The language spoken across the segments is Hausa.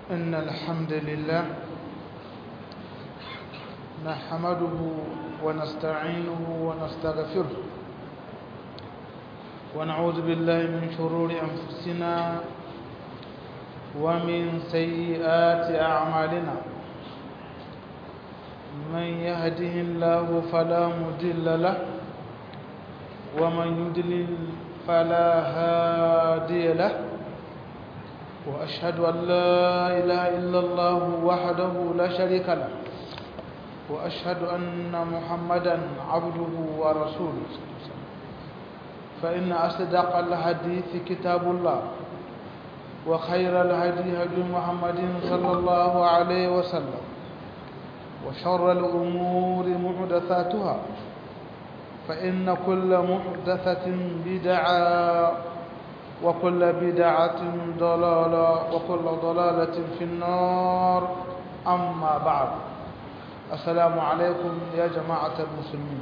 إن الحمد لله نحمده ونستعينه ونستغفره ونعوذ بالله من شرور أنفسنا ومن سيئات أعمالنا من يهده الله فلا مضل له ومن يضلل فلا هادي له وأشهد أن لا إله إلا الله وحده لا شريك له وأشهد أن محمدا عبده ورسوله فإن أصدق الحديث كتاب الله وخير الهدي هدي محمد صلى الله عليه وسلم وشر الأمور محدثاتها فإن كل محدثة بدعة وكل بدعة ضلالة وكل ضلالة في النار أما بعد السلام عليكم يا جماعة المسلمين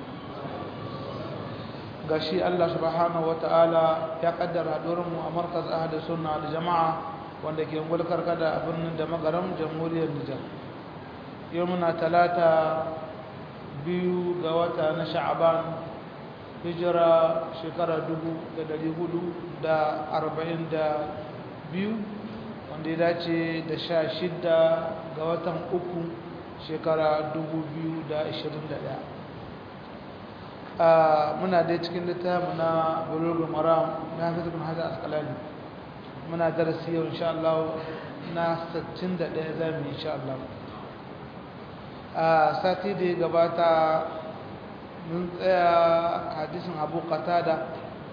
gashi Allah subhanahu wataala ya kaddara mu a markaz ahli sunna da jama'a wanda ke gulkar kada a birnin da magaram jamhuriyar Nijar yau muna talata biyu ga wata na sha'aban hijira shekara dubu da dari hudu da arba'in da biyu wanda ya dace da sha shida ga watan uku shekara dubu biyu da ashirin da ɗaya muna dai cikin littafi na bulugul maram na hafiz bin hajar asqalani muna darasi yau insha Allah na 61 zamu insha Allah a sati da ya gabata mun tsaya hadisin Abu Qatada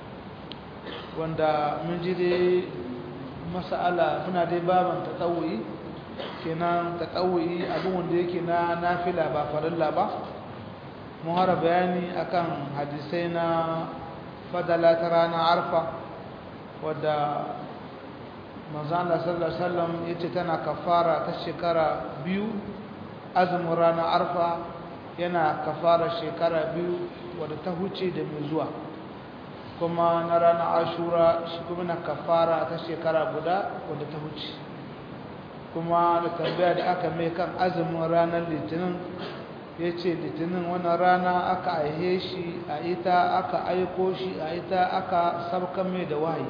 wanda mun ji dai mas'ala muna dai baban tatawuyi kenan tatawuyi abin wanda yake na nafila ba farilla ba muhara bayani akan hadisai na fadala ta ranar arfa wadda manzana sallallahu alaihi wasallam yace tana kafara ta shekara biyu azumin ranar arfa yana kafara shekara biyu wadda ta huce da mai zuwa kuma na ranar ashura shi kuma na kafara ta shekara guda wadda ta huce kuma da tambaya da aka mai kan azumin ranar litinin ya ce litinin wani rana aka aihe shi a ita aka aiko shi a ita aka sabkan mai da wahayi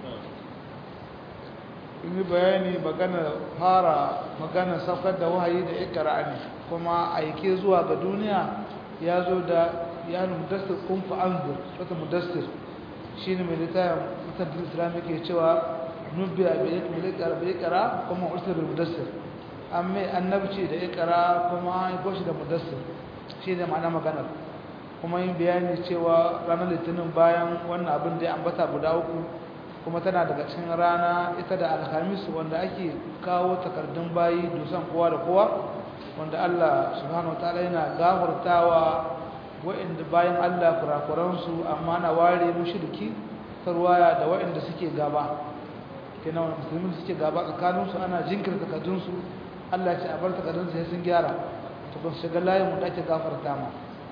in yi bayani magana fara magana saukar da wahayi da ikara ne kuma aike zuwa ga duniya ya zo da ya mudassir kumfa anzur wata mudassir shi ne mai littafin mutantar islam ke cewa nubbi a bai kara kuma usul mudassir an mai annabci da ikara kuma an goshi da mudassir shi ne ma'ana maganar kuma yin bayani cewa ranar litinin bayan wannan abin da ya ambata guda uku kuma tana daga cikin rana ita da alhamis wanda ake kawo takardun bayi dusan kowa da kowa wanda Allah subhanahu wataala yana gafartawa wa'inda bayan Allah kurakuransu amma na ware mushriki tarwaya da wa'inda suke gaba kenan musulmi suke gaba tsakaninsu ana jinkirta takardunsu Allah ce a bar takardun sai sun gyara to kun shiga layin mu da ake gafarta ma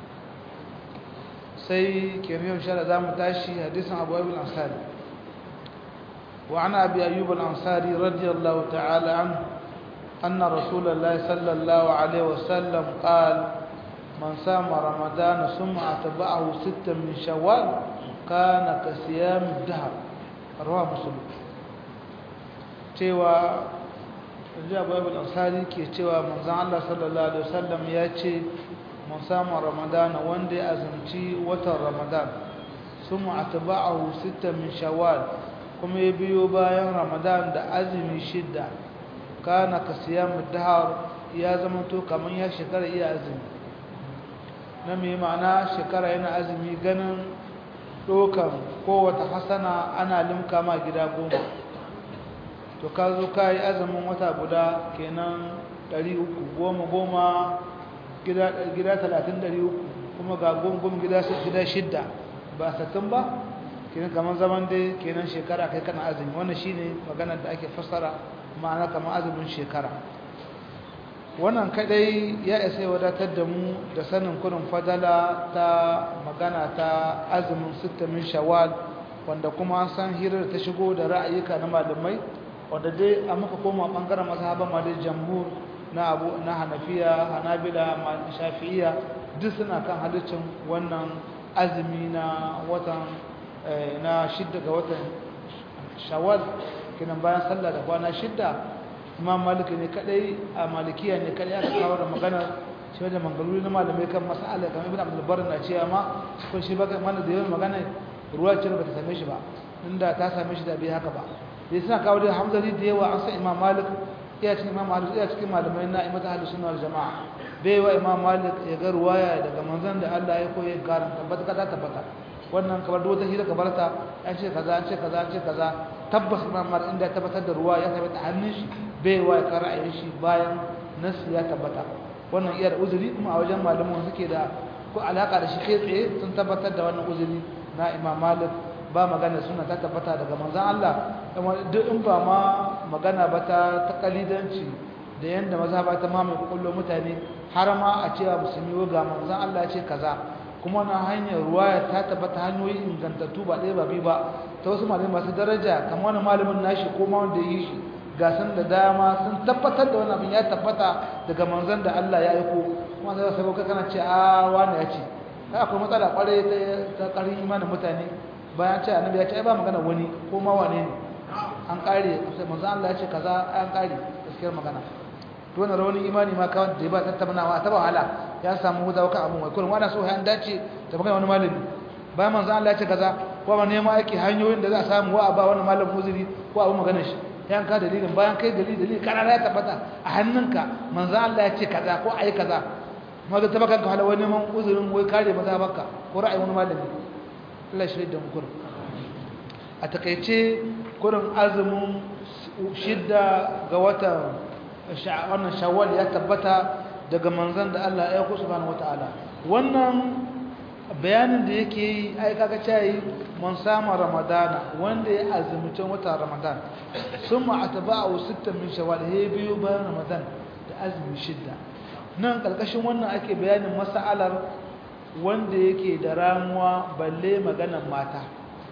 sai kenan insha Allah zamu tashi hadisin Abu Ayyub al-Ansari wa ana Abi Ayyub al-Ansari radiyallahu ta'ala anhu anna Rasulullah sallallahu alaihi wasallam qala man sama ramadan thumma atba'ahu sittan min shawwal kana ka siyam ad-dahr rawahu muslim cewa yanzu abu abu ansari ke cewa manzan Allah sallallahu Alaihi wasallam ya ce mun samu ramadana wanda ya azumci watan ramadan sun ma'ataba'ahu sita min shawwal kuma ya biyo bayan ramadan da azumi shidda kana ka siya dahar ya zama to kamar ya shekara iya azumi na mai ma'ana shekara yana azumi ganin ɗokan kowata hasana ana limka ma gida goma to ka zo ka yi azumin wata guda kenan 300 goma goma gida 30 300 kuma ga gungun gida shidda ba sattun ba kenan kamar zaman dai kenan shekara kai kana azumi wannan shine maganar da ake fassara ma'ana kamar azumin shekara wannan kadai ya isa wadatar da mu da sanin kurin fadala ta magana ta azumin sittamin shawwal wanda kuma an san hirar ta shigo da ra'ayuka na malamai wanda dai a muka koma bangaren mazhaban ma dai jamhur na abu na hanafiya hanabila shafi'iya duk suna kan halittin wannan azumi na watan na shidda ga watan shawwal kinan bayan sallah da kwana shidda imam malik ne kadai a malikiya ne kadai aka kawo da magana shi da mangaluri na malamai kan mas'ala kamar ibn abdul bar na cewa ma ko shi baka mana da yawan magana ruwa ce ba ta same shi ba inda ta same shi da bai haka ba dai suna kawo da hamzali da yawa an san imam malik iya cikin imam malik iya cikin malamai na imata ahlus sunna wal jamaa bai wa imam malik ya ga ruwaya daga manzon da Allah ya koyi garan tabbata ka tabbata wannan kamar duk wata hira ka barta an ce kaza an ce kaza an ce kaza tabbas imam malik inda ya tabbatar da ruwa ya tabbata hannun shi bai wa ya ra'ayin shi bayan nasu ya tabbata wannan iya da uzuri kuma a wajen malaman suke da ko alaka da shi kai tsaye sun tabbatar da wannan uzuri na imam malik ba magana suna ta tabbata daga manzon Allah duk in ba ma magana ba ta takalidanci da yanda maza ba ta mamaye kullo mutane har ma a cewa musulmi ga manzon Allah ce kaza kuma na hanyar ruwaya ta tabbata hanyoyi ingantattu ba ɗaya ba biyu ba ta wasu malamai masu daraja kamar wani malamin nashi ko ma wanda yi shi ga sun da dama sun tabbatar da wani abin ya tabbata daga manzon da Allah ya aiko kuma sai sabo ka kana ce a wani ya ce akwai matsala kwarai ta karin imanin mutane bayan ce annabi ya ce ai ba magana wani ko ma wane ne an kare sai manzon Allah ya ce kaza an kare gaskiyar magana to wannan rawani imani ma kawai da ba tattaunawa ta wahala ya samu hudawa kan abun wai kullum wani so ya dace da magana wani malami bayan manzon Allah ya ce kaza ko ba neman aiki hanyoyin da za a samu wa ba wani malamin uzuri ko abu maganar shi yan ka dalilin bayan kai dalili dalili kana ya tabbata a hannunka manzon Allah ya ce kaza ko ai kaza maga ta baka hala wani neman uzurin wai kare maza baka ko ra'ayi wani malami Allah shi da mu a takaice kurin azumin shidda ga watan wannan shawwal ya tabbata daga manzon da Allah ya ku subhanahu wataala wannan bayanin da yake yi ai kaga cewa man sama ramadana wanda ya azumci watan ramadan summa atba'u sittan min shawwal he biyu bayan ramadan da azumi shidda nan kalkashin wannan ake bayanin mas'alar wanda yake da ramuwa balle maganar mata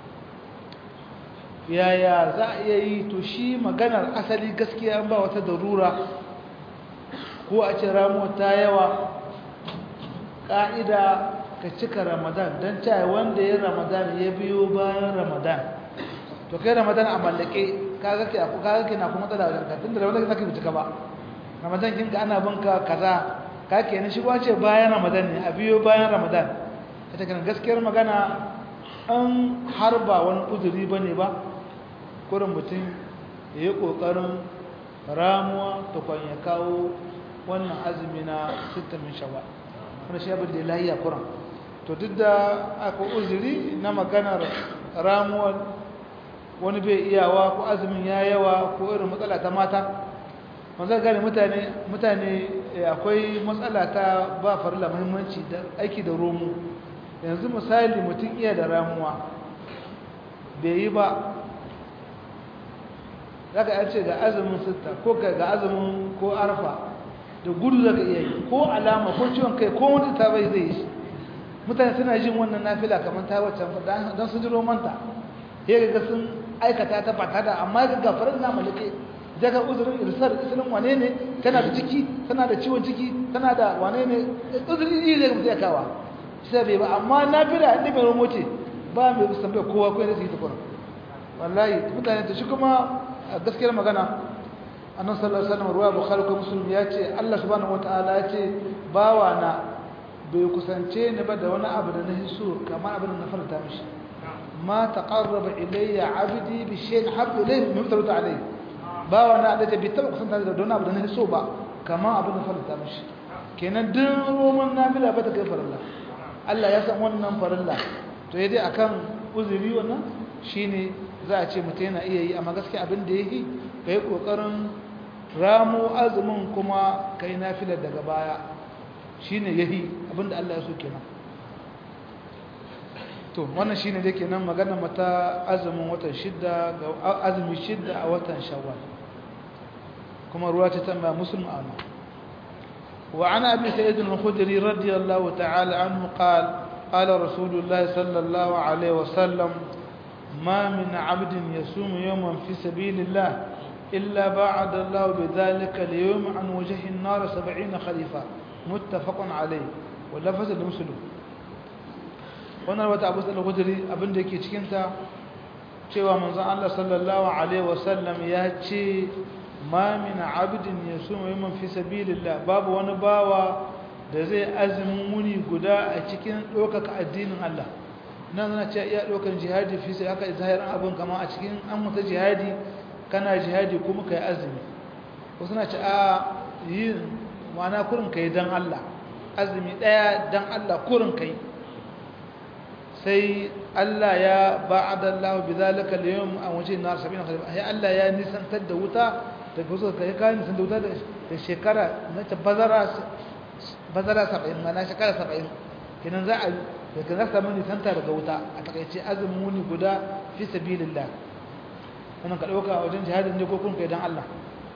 yaya za a iya yi to shi maganar asali gaskiya ba wata darura ko a ce ramuwa ta yawa ƙa'ida ka cika ramadan don cewa wanda ya ramadan ya biyo bayan ramadan to kai ramadan a mallake kaga ke na kuma tsada wajen kafin da ramadan zaka cika ba ramadan kinka ana binka kaza ka ke ni shi ce bayan ramadan ne a biyo bayan ramadan ita kan gaskiyar magana an har ba wani uzuri ba ne ba kurin mutum ya yi ƙoƙarin ramuwa tukwan ya kawo wannan azumi na sittamin shawar wani shi abin da ya lahiya kuran to duk da aka uzuri na maganar ramuwar wani bai iyawa ko azumin ya yawa ko irin matsala ta mata wanzan gane mutane mutane akwai matsala ta ba farila muhimmanci da aiki da romu yanzu misali mutum iya da ramuwa bai yi ba zaka ya ce ga azumin sitta ko ga azumin ko arfa da gudu zaka iya yi ko alama ko ciwon kai ko wani ta bai zai yi shi mutane suna jin wannan nafila kamar ta wacce don sun ji romanta ya ga sun aikata ta fata da amma ga gafarin na malake daga uzurin irsar isilin wane ne tana da ciki tana da ciwon ciki tana da wane ne uzurin yi zai mutu ya kawa sai bai ba amma nafila inda mai romo ce ba mai tambayar kowa ko yana su yi tukuna wallahi mutane ta shi kuma a gaskiyar magana annan sallallahu alaihi wasallam ruwa bukhari ko muslim ya ce Allah subhanahu wataala ya ce bawa na bai kusance ni ba da wani abu da na hiso kamar abin da na farta mishi ma taqarraba ilayya abdi bi shay'in habbu ilayhi mimma tarata alayhi bawa na da bai taba kusanta da wani abu da na hiso ba kamar abin da farta mishi kenan duk roman nafila ba ta kai farilla Allah ya san wannan farilla to dai akan uzuri wannan shine za a ce mutum yana iya yi amma gaskiya abin da yake kai kokarin ramo azumin kuma kai nafilar daga baya shine yahi abinda Allah ya so kenan to wannan shine da kenan magana mata azumin watan shidda ga azumi shidda a watan shawwal kuma ruwa ta tambaya muslim amma wa ana abi sa'id al-khudri radiyallahu ta'ala anhu qala qala rasulullah sallallahu alaihi wasallam ما من عبد يصوم يوما في سبيل الله إلا بعد الله بذلك اليوم عن وجه النار سبعين خليفة متفق عليه واللفظ المسلم wannan wata abu da guduri abin da yake cikinta cewa manzon Allah sallallahu alaihi wasallam ya ce ma min abdin yasuma yawman fi sabilillah babu wani bawa da zai azumin muni guda a cikin ɗaukaka addinin Allah nan zana ce iya ɗaukan jihadi fi sai aka zahirin abin kama a cikin an mutu jihadi kana jihadi kuma ka yi azumi wasu na ce a yi mana kurin ka yi don Allah azumi ɗaya don Allah kurin ka yi sai Allah ya ba'adallahu bi zalika al-yawm an waje nar 70 khalifa sai Allah ya nisantar da wuta daga wasu kai ka nisan da wuta da shekara na ta bazara bazara 70 mana shekara 70 kenan za a da kan zaka mun nisanta daga wuta a takaice azumin wuni guda fi sabilillah wannan ka dauka wajen jihadin ne ko kun kai dan Allah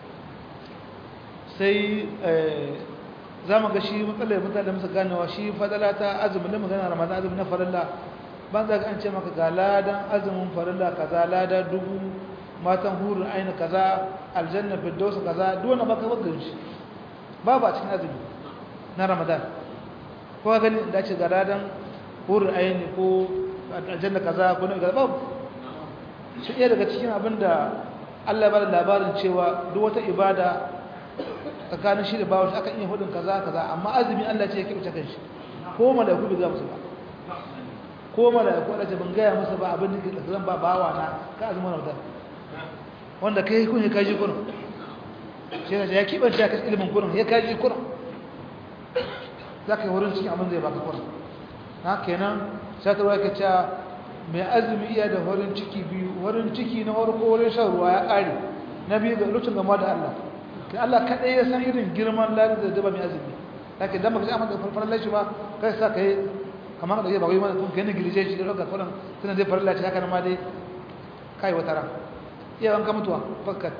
sai za mu ga shi matsalar mutane musu ganewa shi fadala ta azumin da magana ramadan azumin na farilla ban za ka an ce maka ga ladan azumin farilla kaza lada dubu matan hurin aini kaza aljanna firdausa kaza duk wanda baka baka shi babu a cikin azumi na ramadan ko ka gani da ce ga ladan hurin aini ko aljanna kaza ko na kaza babu shi iya daga cikin abin da Allah ya bada labarin cewa duk wata ibada tsakanin shi da bawa shi akan iya hudun kaza kaza amma azumi Allah ce ya kibuce kan shi ko malaiku bai ga musu ba ko malaiku Allah ce ban gaya musu ba abin da ke zan ba bawa na ka azumi na wutar wanda kai kun ya kaji kurun shi ne ya kibance ka ilimin kurun ya kaji kurun zaka yi wurin cikin abin zai baka kurun na kenan sai ta waka cewa mai azumi iya da wurin ciki biyu wurin ciki na farko wurin shan ruwa ya kare na biyu ga lokacin gama da Allah kai Allah kaɗai ya san irin girman ladin da daba mai azumi lake dan baka amma da farfaran lashi ba kai sa kai kamar da yaba mana kun kai ne gilije shi da roka kullum tunan zai farilla shi haka nan ma dai kai wata ran iya wanka mutuwa fakat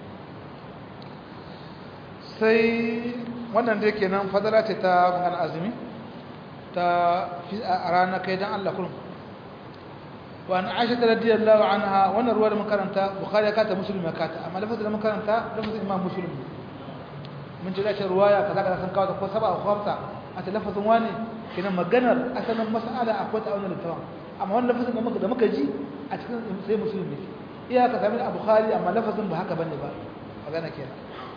sai wannan dai kenan fadala ce ta magana azumi ta a rana kai dan Allah kullum wa an aisha radiyallahu anha wannan ruwa da makaranta bukhari ya kata muslim ya kata amma lafazin da makaranta lafazin imam muslim mun ji dace ruwaya kaza kaza san kawo ta ko saba ko khamsa a ta lafazin wani kina maganar asalin mas'ala akwai ta wannan littafin amma wannan lafazin da muka da muka ji a cikin sai muslim ne iya ka sami a bukhari amma lafazin ba haka bane ba magana kenan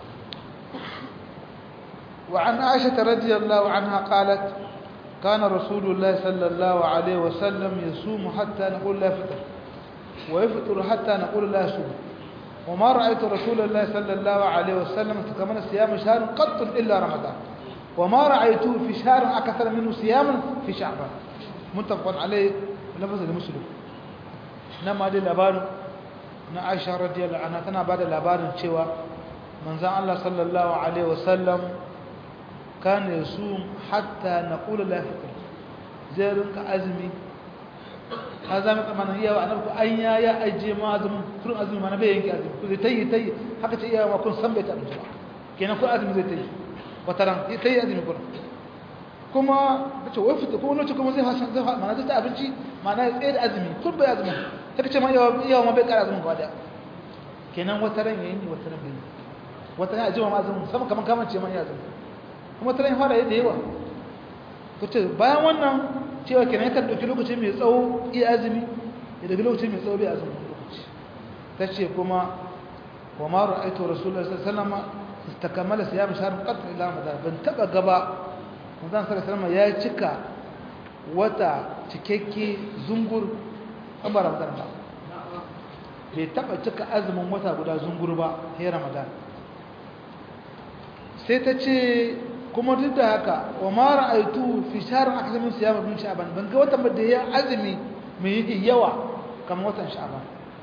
وعن عائشة رضي الله عنها قالت كان رسول الله صلى الله عليه وسلم يصوم حتى نقول لا فطر ويفطر حتى نقول لا صوم وما رأيت رسول الله صلى الله عليه وسلم تكمل صيام شهر قط إلا رمضان وما رأيته في شهر أكثر منه صياما في شعبان متفق عليه لفظ المسلم نما دي لبار na Aisha radiyallahu anha tana bada labarin cewa manzon Allah sallallahu alaihi wasallam كان يصوم حتى نقول لا فطر zai rinka azumi ka zama tsammanin iya wa annabi an ya ya ajiye ma azumin kurin azumi ma na bai yanke azumi ku zai tayi tayi haka ce iya ma kun san bai taɓa ba kenan kun azumi zai tayi wata ran ya tayi azumi kurin kuma ta ce wai fita kuma lokaci kuma zai hasan zai mana zai ta abinci mana ya tsaye da azumi kun bai azumi ta ce ma iya ma bai ƙara azumin gaba daya kenan wata ran ya yi wata ran bai wata ran ajiye ma azumin sama kamar kamar ce ma ya azumi kuma ta ran fara da yawa kace bayan wannan cewa kenan yakan dauki lokaci mai tsawo iya azumi ya dauki lokaci mai tsawo bai azumi lokaci tace kuma wa ma ra'aytu rasulullahi sallallahu alaihi wasallam istakamala siyam shahr qat ila ramadan ban taba gaba manzon sallallahu alaihi wasallam ya cika wata cikakke zungur an ba ramadan ba bai taba cika azumin wata guda zungur ba sai ramadan sai ta ce kuma duk da haka wa ma ra'aytu fi shahr akthar min siyam min sha'ban ban ga watan da ya azumi mai yawa kamar watan sha'ban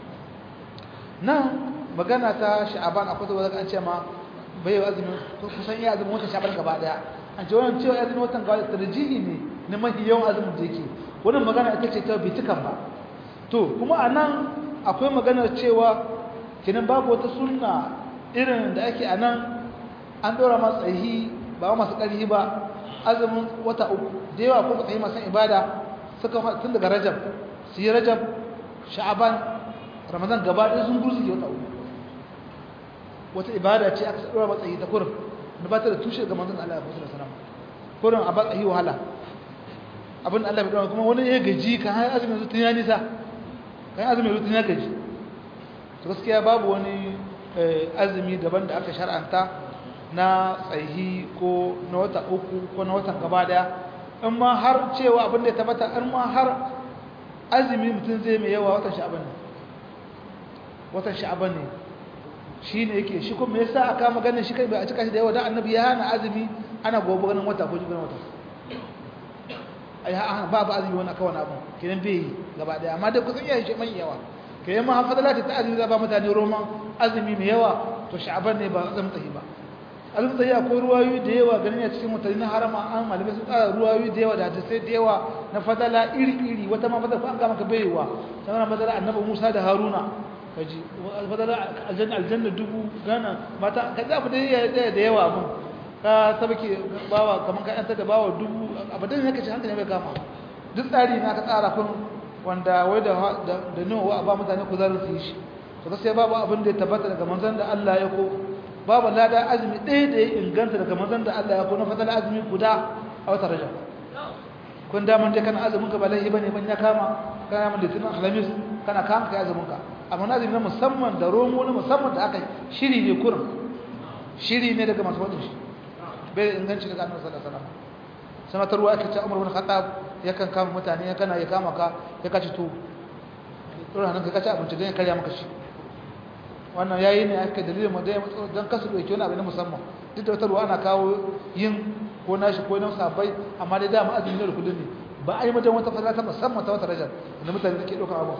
nan magana ta sha'ban akwai da wanda an ce ma bai yi azumi kusan ya azumi watan sha'ban gaba daya an ce wannan cewa azumi watan gaba tarjihi ne na mafi yawan azumin da yake wannan magana ita ce ta bitukan ba to kuma anan akwai maganar cewa kinan babu wata sunna irin da ake anan an dora matsayi ba masu ƙarfi ba azumin wata uku da yawa ko tsaye masu ibada suka tun daga rajab su yi rajab sha'aban ramadan gaba ɗaya sun gursu ke wata uku wata ibada ce aka tsara matsayi ta kurin da ba ta da tushe ga manzon Allah sallallahu alaihi wasallam kurin a batsayi wahala abin Allah bai kuma wani ya gaji kan har azumin zuwa tun ya nisa kan azumin zuwa tun ya gaji to gaskiya babu wani azumi daban da aka shar'anta na tsayi ko na wata uku ko na watan gaba daya in ma har cewa abin da ya tabbata in ma har azumi mutum zai mai yawa watan sha'aban ne watan sha'aban ne shi ne yake shi kuma yasa aka maganin shi kai bai a cika shi da yawa dan annabi ya hana azumi ana gobe ganin wata ko jibin wata ai ha ba ba azumi wani akan abu kenan bai gaba daya amma dai kusan yayin shi mai yawa kayan ma hafadala ta azumi za ba mutane roman azumi mai yawa to sha'aban ne ba azumi tahi ba azumi tahi akwai ruwayoyi da yawa ganin ya cikin mutane na harama an malamai sun tsara ruwayoyi da yawa da hadisai da yawa na fadala iri iri wata ma fadala an ga maka baiwa sannan fadala annabi Musa da Haruna kaji fadala aljanna aljanna dubu gana mata kaza abu da yawa abun ka sabake bawa kaman ka yanta da bawa dubu abadan ne kace hankali bai kama duk tsari na ka tsara kun wanda wai da da nawa ba mutane ku zaru su yi shi to gaskiya babu abin da ya tabbata daga manzon da Allah ya ko babu lada azumi ɗaya da ya inganta daga manzon da Allah ya ko na fadala azumi guda a wata rajab kun da man je kana azumin ka ba laifi bane ban ya kama kana mun litinin alhamis kana kama kai azumin ka amma na azumi na musamman da romo na musamman da aka shiri ne kurin shiri ne daga masu wadin shi bai inganci daga annabi sallallahu alaihi wasallam sanatarwa ake ce Umar bin Khattab yakan kama mutane ya kana ya kama ka ya kaci to dole nan ka kaci abinci dan ya karya maka shi wannan yayi ne aka dalilin mu dan kasu doke wani abu na musamman duk da wata ruwa ana kawo yin ko nashi ko nan sabai amma dai da mu azumi ne da kudin ne ba a yi mutum wata fara ta musamman ta wata rajar da mutane da ke ɗaukar abu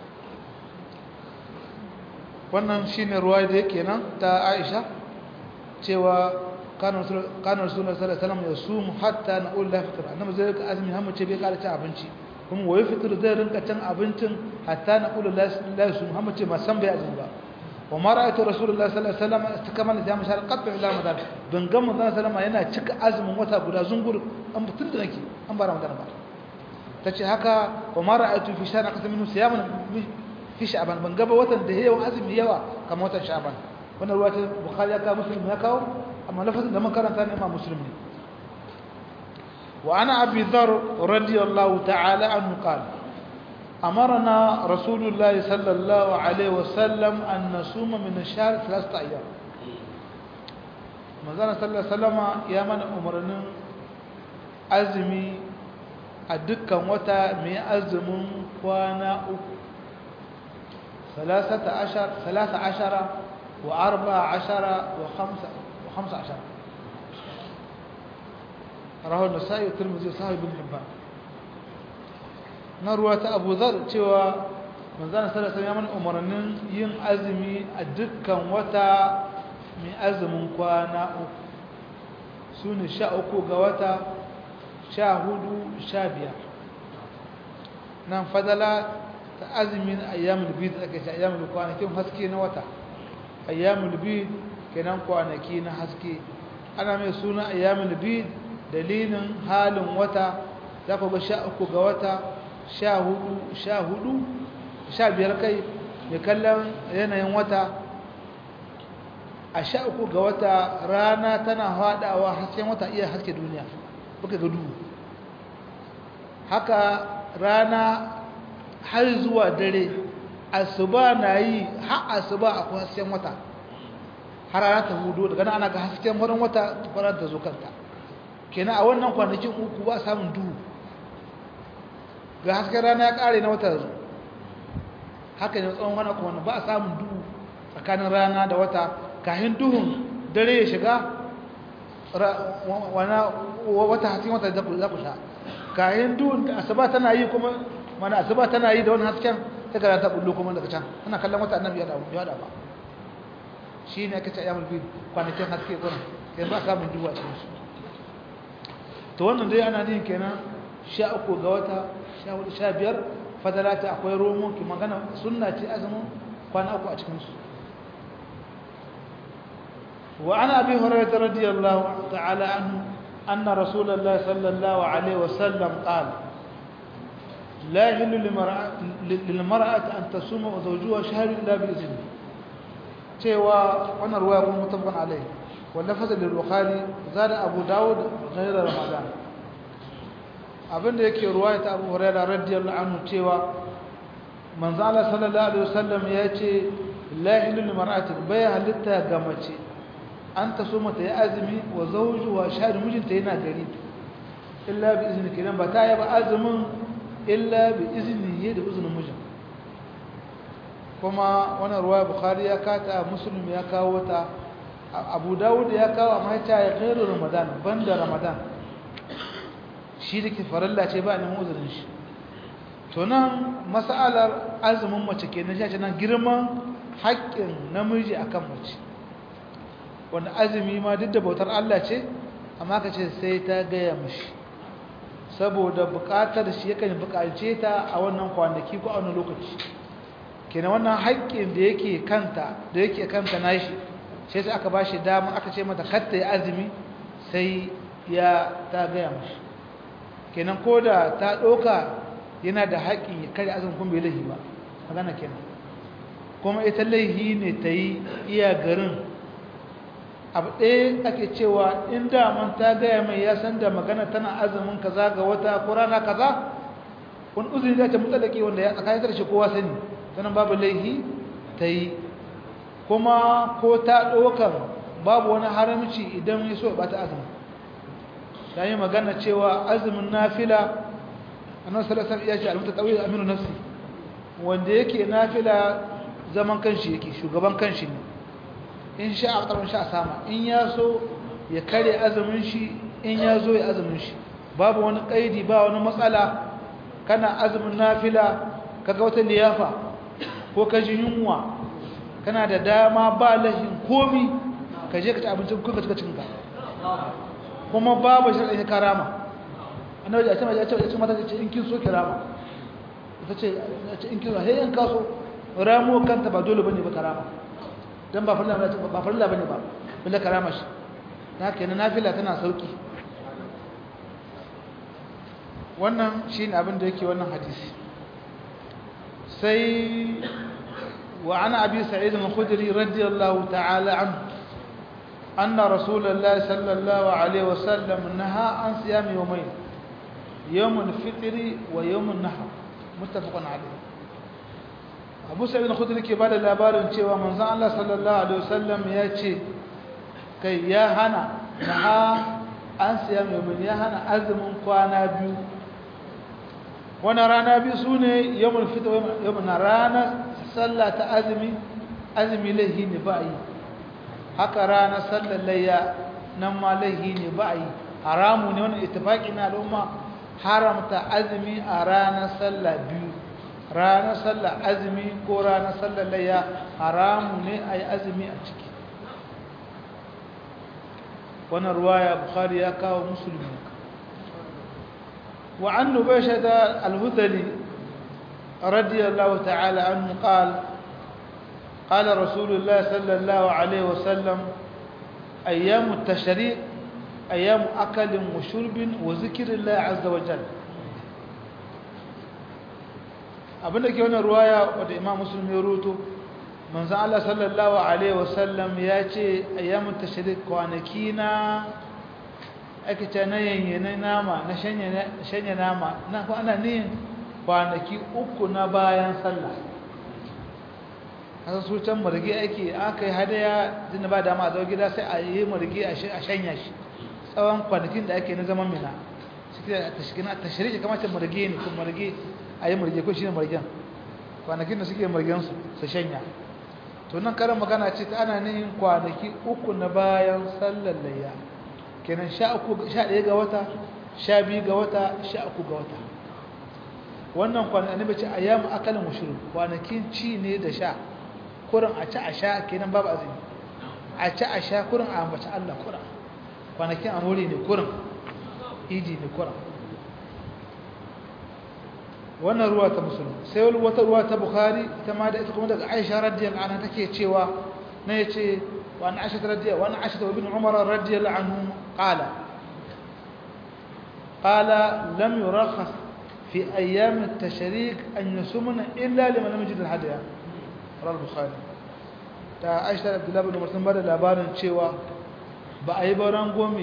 wannan shine ruwa da yake nan ta Aisha cewa kanar suna sallallahu ya sumu hatta na ulla fitar annabi zai rika azumi har mace bai kara cin abinci kuma waye fitar zai rinka cin abincin hatta na ulla la yasum har mace ba san bai azumi ba wa ma ra'aytu rasulullahi sallallahu alaihi wasallam istikamala da mashar qattu ila ramadan ban ga manzon sallama yana cika azumin wata guda zungur an mutun da nake an ba ramadan ba tace haka wa ma ra'aytu fi shana qasam minhu siyaman fi sha'ban ban ga ba watan da yawan azumi yawa kamar watan sha'ban wannan ruwa ta bukhari ya kawo muslim ya kawo amma lafazin da makaranta ne ma muslim ne wa ana abi dhar radiyallahu ta'ala anhu qala amarna rasulullah sallallahu alaihi wasallam an nasuma min ash-shahr thalathata ayyam manzana sallallahu alaihi wasallama ya mana umarnin azumi a dukkan wata mai azumin kwana uku ثلاثة عشر ثلاثة عشر وأربع عشر وخمسة وخمسة عشر رواه النسائي والترمذي وصحيح بن حبان نروى أبو ذر تشوى من ذا صلى الله عليه وسلم أمرنا ين أزمي أدكا وتا من أزم كوانا سون شاء أكو غواتا شاهدو شابيا نعم فضلا azumin ayyamul bid ake ce ayyamul kwanakin haske na wata ayyamul bid kenan kwanaki na haske ana mai suna ayyamul bid dalilin halin wata za ku ga sha uku ga wata sha hudu sha hudu sha biyar kai mai kallon yanayin wata a sha uku ga wata rana tana haɗawa hasken wata iya haske duniya buka ga duhu haka rana har zuwa dare asuba na yi har asuba akwai hasken wata har ana ta hudu daga nan ana ga hasken farin wata farar da zo kanta kenan a wannan kwanakin uku ba samun duhu ga hasken rana ya kare na wata zo haka ne tsawon wani kuma ba a samun duhu tsakanin rana da wata kahin duhun dare ya shiga wata hasken wata za ku sha kahin duhun da asuba tana yi kuma mana asuba tana yi da wani hasken ta gara ta bullo kuma daga can ana kallon wata annabi ya da ba shi ne aka ce ayyamul bid kwanakin haske kuna kai ba samun duwa cikin su to wannan dai ana yin kenan sha uku ga wata sha hudu sha biyar fadala ta akwai romo ki magana sunna ce azumin kwana uku a cikin su wa ana abi hurairah radiyallahu ta'ala anhu anna rasulullahi sallallahu alaihi wasallam qala لا يحل للمرأة أن تصوم وزوجها شهر إلا بإذنه cewa wannan ruwaya kuma mutafaqan alai wanda fasa da bukhari zada abu dawud ghayra ramadan abinda yake ruwaya ta abu hurairah radiyallahu anhu cewa manzo Allah sallallahu alaihi wasallam ya ce la ilaha mar'atin bai halitta ga mace an ta so mata ya azumi wa zawju wa shahid mijinta yana gari illa bi izni kidan ba ta yaba azumin illa bi izni da izinin mijin kuma wannan ruwaya bukhari ya kata muslim ya kawo ta abu dawud ya kawo amma ta ya khairu ramadan banda ramadan shi da ke faralla ce ba nan uzurin shi to nan mas'alar azumin mace kenan shi nan girman haƙƙin namiji akan mace wanda azumi ma duk da bautar Allah ce amma ka ce sai ta gaya mashi saboda buƙatar shi yakan buƙace ta a wannan kwanaki ko a wannan lokaci kenan wannan haƙƙin da yake kanta da yake kanta nashi sai sai aka bashi dama aka ce mata khatta ya azumi sai ya ta gaya mashi kenan ko da ta ɗauka yana da haƙƙin ya kare azumin kuma bai laihi ba magana kenan kuma ita laihi ne ta yi iya garin abu ɗaya ake cewa in daman ta gaya mai ya san da magana tana azumin kaza ga wata ko rana kaza wani uzuri za ta mutsalake wanda ya tsakanin da shi kowa sani sanan babu laihi ta yi kuma ko ta ɗaukar babu wani haramci idan ya so ya ɓata azumin ta yi magana cewa azumin nafila annabi sallallahu alaihi wasallam ya ce al-mutatawwi aminu nafsi wanda yake nafila zaman kanshi yake shugaban kanshi ne in sha a ƙarfin sha sama in ya so ya kare azumin shi in ya zo ya azumin shi babu wani ƙaidi ba wani matsala kana azumin nafila kaga wata liyafa ko ka ji yunwa kana da dama ba lahin komi ka je ka ci abincin kuka cika cinka kuma babu shirin karama annabi ya ce ya ce ya ce mata ce in kin so kirama ita ce in kin so he in kaso ramo kanta ba dole bane ba karama dan ba farilla ba farilla bane ba billa karama shi haka yana nafila tana sauki wannan shine abin da yake wannan hadisi sai wa ana abi sa'id al-khudri radiyallahu ta'ala anhu anna rasulullah sallallahu alaihi wasallam naha an siyam yawmayn yawm al-fitr wa yawm an-nahr muttafaqun alayh abu sa'id al-khudri ke bada labarin cewa manzon Allah sallallahu alaihi wasallam ya ce kai ya hana naha an siyam yawmayn ya hana azumin kwana biyu wani rana biyu su ne yawon fito yawon ranar sallah ta azumi azumi laihi ne ba yi haka ranar sallar layya nan ma laihi ne ba yi haramu ne wani itifaki na al'umma haramta azumi a ranar sallah biyu ranar sallah azumi ko ranar sallar layya haramu ne a yi azumi a ciki wannan ruwaya bukhari ya kawo musulmi وعن نباشة الهذلي رضي الله تعالى عنه قال قال رسول الله صلى الله عليه وسلم أيام التشريق أيام أكل وشرب وذكر الله عز وجل abinda ke wannan ruwaya wadda imam muslim ya ruto manzo Allah sallallahu alaihi wasallam ya ce ayyamut tashrik kwanaki na ake ce na yanyane nama na shanye nama na ko ana niyin kwanaki uku na bayan sallah kasa su can marge ake aka yi hadaya jin ba dama a zo gida sai a yi marge a shanya shi tsawon kwanakin da ake na zaman mina suke da tashiriki kamar ce marge ne kun marge a yi marge ko shi ne margen kwanakin da suke margen su su shanya to nan karin magana ce ta ana niyin kwanaki uku na bayan sallar layya kenan sha ɗaya ga wata sha biyu ga wata sha uku ga wata wannan kwanan annabi ce ayyamu akalin mushrik kwanakin ci ne da sha kurin a ci a sha kenan babu azumi a ci a sha kurin a ambaci Allah kurin kwanakin amuri ne kurin idi ne kurin wannan ruwa ta musulun sai wata ruwa ta bukhari ita ma da ita kuma daga aisha radiyallahu anha take cewa na yace وعن عائشة رضي وعن عائشة وابن عمر رضي الله عنهم قال قال لم يرخص في أيام التشريك أن يصومن إلا لمن لم يجد الهدي رواه البخاري ta aisha da abdullahi bin umar sun bada labarin cewa ba a yi ba rangome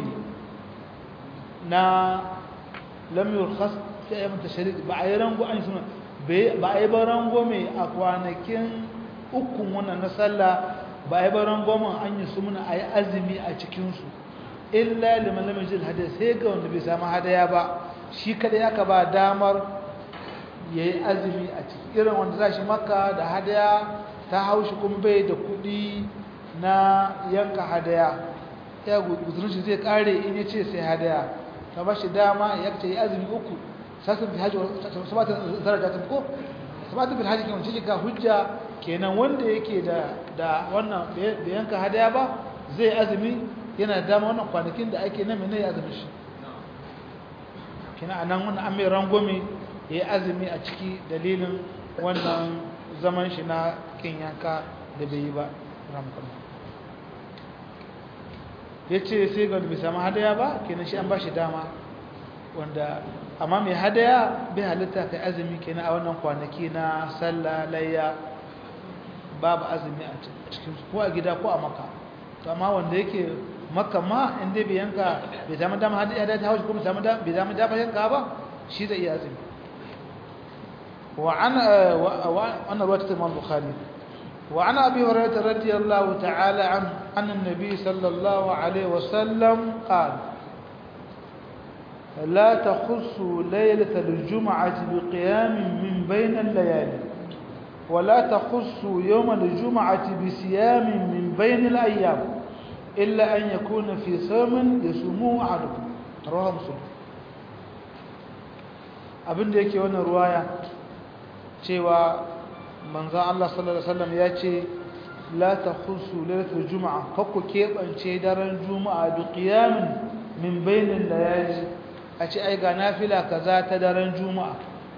na lamiyar khas ta yi mata shari'a ba a yi rango an suna ba a yi ba rangome a kwanakin ukun wannan na sallah ba a yi ba rangomen an yi su muna a yi azumi a cikinsu illa liman lamin jil hadaya sai ga wanda bai samu hadaya ba shi kada ya ka ba damar ya yi azumi a ciki irin wanda za shi maka da hadaya ta haushi kuma bai da kudi na yanka hadaya ya guzurin shi zai kare in ya ce sai hadaya ta ba shi dama ya ce yi azumi uku sassan fi hajji sabatin zaraja ta ko sabatin fi hajji kenan shi ga hujja kenan wanda yake da da wannan bai yanka hadaya ba zai azumi yana da dama wannan kwanakin da ake nan mene ya azumi shi kenan anan wannan an mai rangwame ya yi azumi a ciki dalilin wannan zaman shi na kin yanka da bai yi ba ramkan ya ce sai ga bai samu hadaya ba kenan shi an ba shi dama wanda amma mai hadaya bai halitta kai azumi kenan a wannan kwanaki na sallah layya babu azumi a cikin ko a gida ko a maka to amma wanda yake maka ma inda bai yanka bai samu dama hadaya ta haushi ko bai samu dama yanka ba shi zai iya azumi وعن وعن رواية الإمام البخاري وعن أبي هريرة رضي الله تعالى عنه عن النبي صلى الله عليه وسلم قال لا تخصوا ليلة الجمعة بقيام من بين الليالي ولا تخصوا يوم الجمعة بصيام من بين الأيام إلا أن يكون في صوم يصومه أحدكم رواه مسلم abin da yake wannan ruwaya cewa manzan Allah sallallahu Alaihi wasallam ya ce la ta khusu lailatul juma'a kakku keɓance daren juma'a bi qiyamin min bainin layali a ce ai ga nafila kaza ta daren juma'a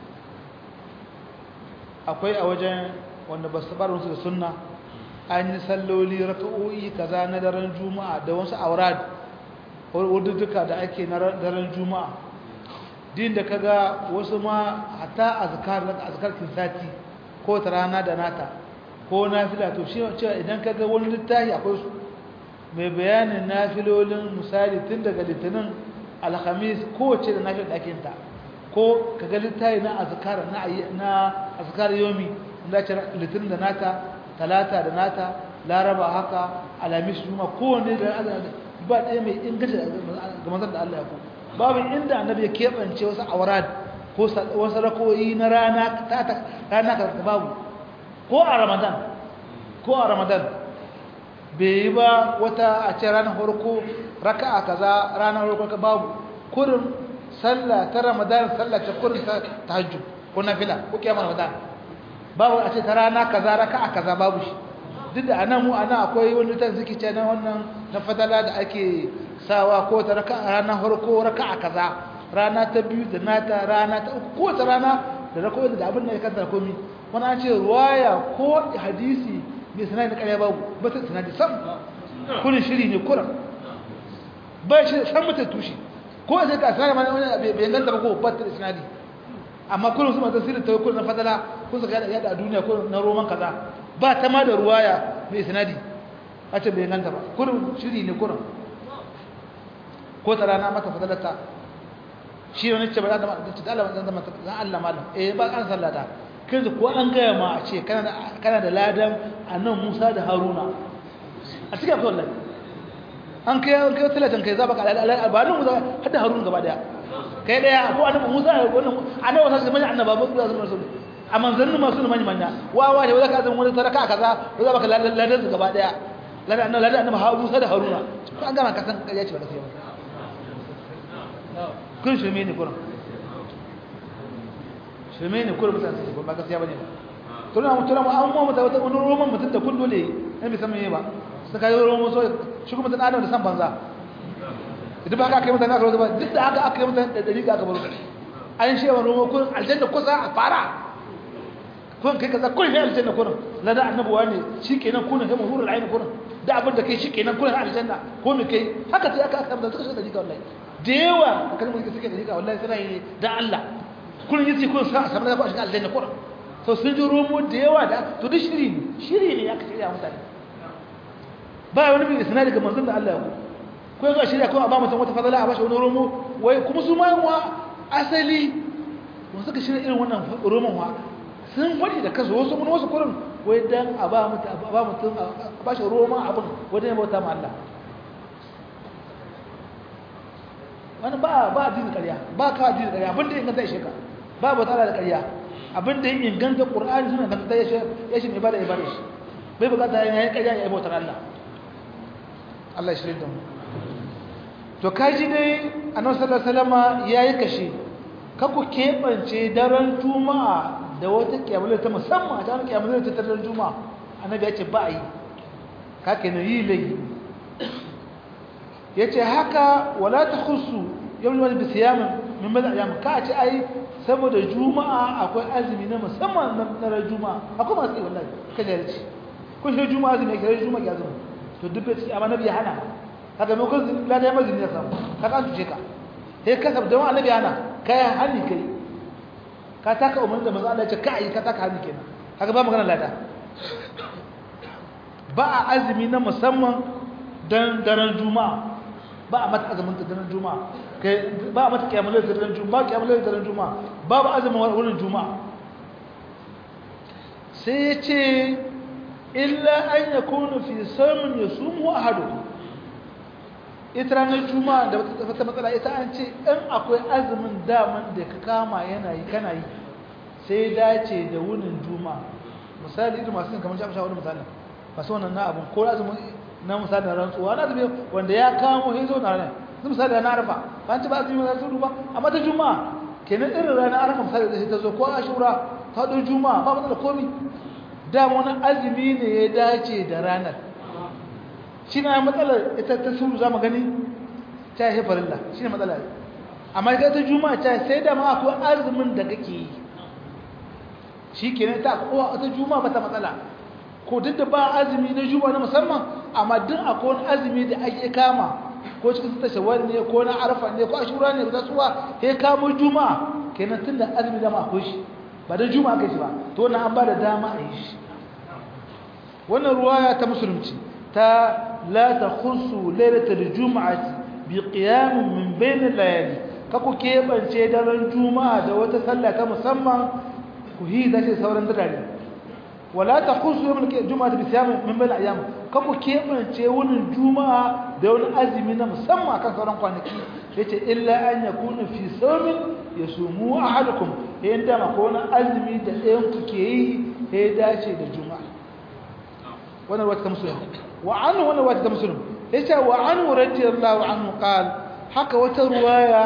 akwai a wajen wanda ba su barin su da sunna an yi salloli raka'o'i kaza na daren juma'a da wasu aurad wadudduka da ake na daren juma'a din da kaga wasu ma hatta azkar azkar sati ko ta rana da nata ko nafila to shi cewa idan kaga wani littafi akwai su mai bayanin nafilolin misali tun daga litinin alhamis kowace da nafil ɗakin ta ko kaga littafi na azkar na na azkar yomi da ce litinin da nata talata da nata laraba haka alhamis juma kowanne da ba ɗaya mai ingaci ga manzon da Allah ya ko babu inda annabi ya keɓance wasu aurad ko wasu rakoyi na rana ta rana ka babu ko a ramadan ko a ramadan bai yi ba wata a ce ranar farko raka'a kaza ranar farko babu kurin sallah ta ramadan sallah ta kurin ta tahajjud ko nafila ko kiyamar ramadan babu a ce ta rana kaza raka'a kaza babu shi duk da anan mu anan akwai wani ta ziki ce na wannan na fadala da ake sawa ko ta raka rana farko raka'a kaza rana ta biyu da nata rana ta uku ko ta rana da rako da abin da ya kanta komi wani an ce ruwaya ko hadisi mai sanadi na ƙarya babu ba ta sanadi sam kurin shiri ne kuran ba shi san mata tushe ko sai ka sanadi ma wani bai ganta ba ko ba ta sanadi amma kurin su masu sirri ta yi kurin na fadala kun saka yada a duniya ko na roman kaza ba ta ma da ruwaya mai sanadi a ce bai ganta ba kurin shiri ne kurin ko ta rana mata fadalata shi ne ce ba za ta ta Allah zan zama zan Allah malam eh ba an sallata kai ko an gaya ma a ce kana da kana da ladan annan Musa da Haruna a cikin akwai wallahi an kai an kai talatan kai zaba ka albanin Musa har da Haruna gaba daya kai daya ko annabi Musa wannan annabi Musa sai manya annaba ba su zama rasul a manzannin masu manya manya wa wa ne wanda ka zama wani saraka kaza ko zaba ka ladan su gaba daya ladan annabi ladan annabi Musa da Haruna ko an gama ka san ya ce ba gaskiya ba kun shirme ne kurin shirme ne kurin mutane su ba gaskiya bane ba tuna mu tuna mu an mu mata wata wani roman mutum da kun dole ne bai san me ba su kai roman so shi kuma mutum adam da san banza idan ba haka aka yi mutane aka rozo ba duk da haka aka yi mutane da dari aka baro an shewa roman kurin aljanna kusa a fara kun kai kaza kun shi aljanna kurin lada annabuwa ne shi kenan kun kai mahurul ayin kurin da abin da kai shi kenan kun aljanna ko me kai haka sai aka aka da suka shi da jika wallahi da yawa a kalmar da suke da jika wallahi suna yi da Allah kullum yace kun sa a samu da ba shi aljanna kullum to sun ji romo da yawa da to duk shiri ne shiri ne aka shirya mutane ba wani bin isnadi ga manzon da Allah ya ku ko ga shirya ko a ba mutum wata fadala a bashi wani romo wai kuma su ma wa asali mun suka shirya irin wannan roman wa sun wani da kansu wasu mun wasu kurin wai dan a ba mutum a ba mutum a bashi roman abin wajen bauta ma Allah wani ba ba addinin ƙarya ba ka addinin ƙarya abin da ya inganta ya sheka ba ba tsara da ƙarya abin da ya inganta ƙur'ani suna inganta ya shi ya shi ibada ibada shi bai bukata ya yi ƙarya ya yi bautar Allah Allah ya shirya da mu to kaji dai annabi sallallahu alaihi wasallam yayi kashe ka ku kebance daren juma'a da wata kiyamul ta musamman ta kiyamul ta daren juma'a annabi ya ce ba yi ka kenan yi lai yace haka wala takhussu yawm wal bisiyam min bada ayyam ka ce ai saboda juma'a akwai azumi na musamman na ran juma'a akwai masu yi wallahi kaje ya ce kun shi juma'a azumi kai juma'a ya azumi to duk bai amma nabi hana haka mai kun la da mazini ya samu ka kan tuce ka sai ka sabda wa annabi hana kai hani kai ka taka umarni da manzo Allah ya ce ka yi ka taka hani kenan haka ba magana lada ba a azumi na musamman dan daren juma'a ba a mata azumin daren juma'a kai ba a mata kiyamul daren juma'a kiyamul daren juma'a babu azumin wurin juma'a sai ya ce illa an yakunu fi sawmin yasumu ahadukum ita ranar juma'a da wata matsala ita an ce in akwai azumin daman da ka kama yana yi kana yi sai dace da wunin juma'a misali irin masu yin kamar shafi shawarar misali masu wannan na abin ko azumin na misali na rantsuwa na azumi wanda ya kamo hizo na ranar su misali na arfa ba an ci ba azumi na sun ba amma ta juma'a kenan irin ranar arfa misali da shi ta zo ko ashura ta ɗau juma'a ba matsala komi dama wani azumi ne ya dace da ranar shi na matsalar ita ta suru za mu gani ta yi farilla shi ne matsala amma ita ta juma'a ta sai da ma akwai azumin da kake yi shi ke ta kowa ta juma'a ba ta matsala ko duk da ba azumi na juma'a na musamman amma duk akwai wani azumi da ake kama ko cikin ta shawar ne ko na arfa ne ko ashura ne ta tsuwa sai kamo juma'a kenan tun da azumi da ma akwai shi ba da juma'a kai shi ba to wannan an ba da dama a yi shi wannan ruwaya ta musulunci ta لا تخصوا ليلة الجمعة بقيام من بين الليالي kako keɓance daren juma'a da wata sallah ta musamman ku hi da ce sauran dare wala ta kusu yawon juma'a da bisiyam min bayan ayyam kako keɓance wunin juma'a da wani azumi na musamman akan sauran kwanaki ya ce illa an ya kuna fi saumin ya sumu a halukun ya yi dama ko wani azumi da ɗayan ku ke yi ya dace da juma'a wannan wata ta musulun وعنه وانا وقت مسلم ايش وعنه رضي الله عنه قال حكى وتروايه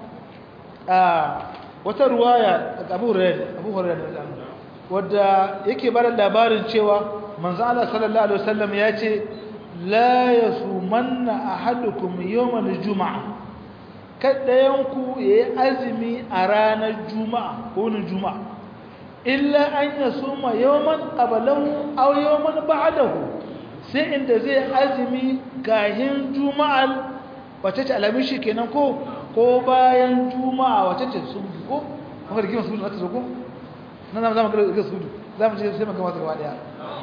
اه وتروايه ابو هريره ابو هريره wanda yake bar labarin cewa manzo Allah sallallahu alaihi wasallam ya ce la yasumanna ahadukum yawm al-jum'a kadayanku yayi azumi a ranar juma'a ko ne juma'a illa an yasuma yawman qablahu aw yawman ba'dahu sai inda zai azumi kahin juma'al wace ce alamin shi kenan ko ko bayan juma'a wace ce su ko kuma rigima su ta zo ko nan zamu zama ga su zamu ce sai maka gaba daya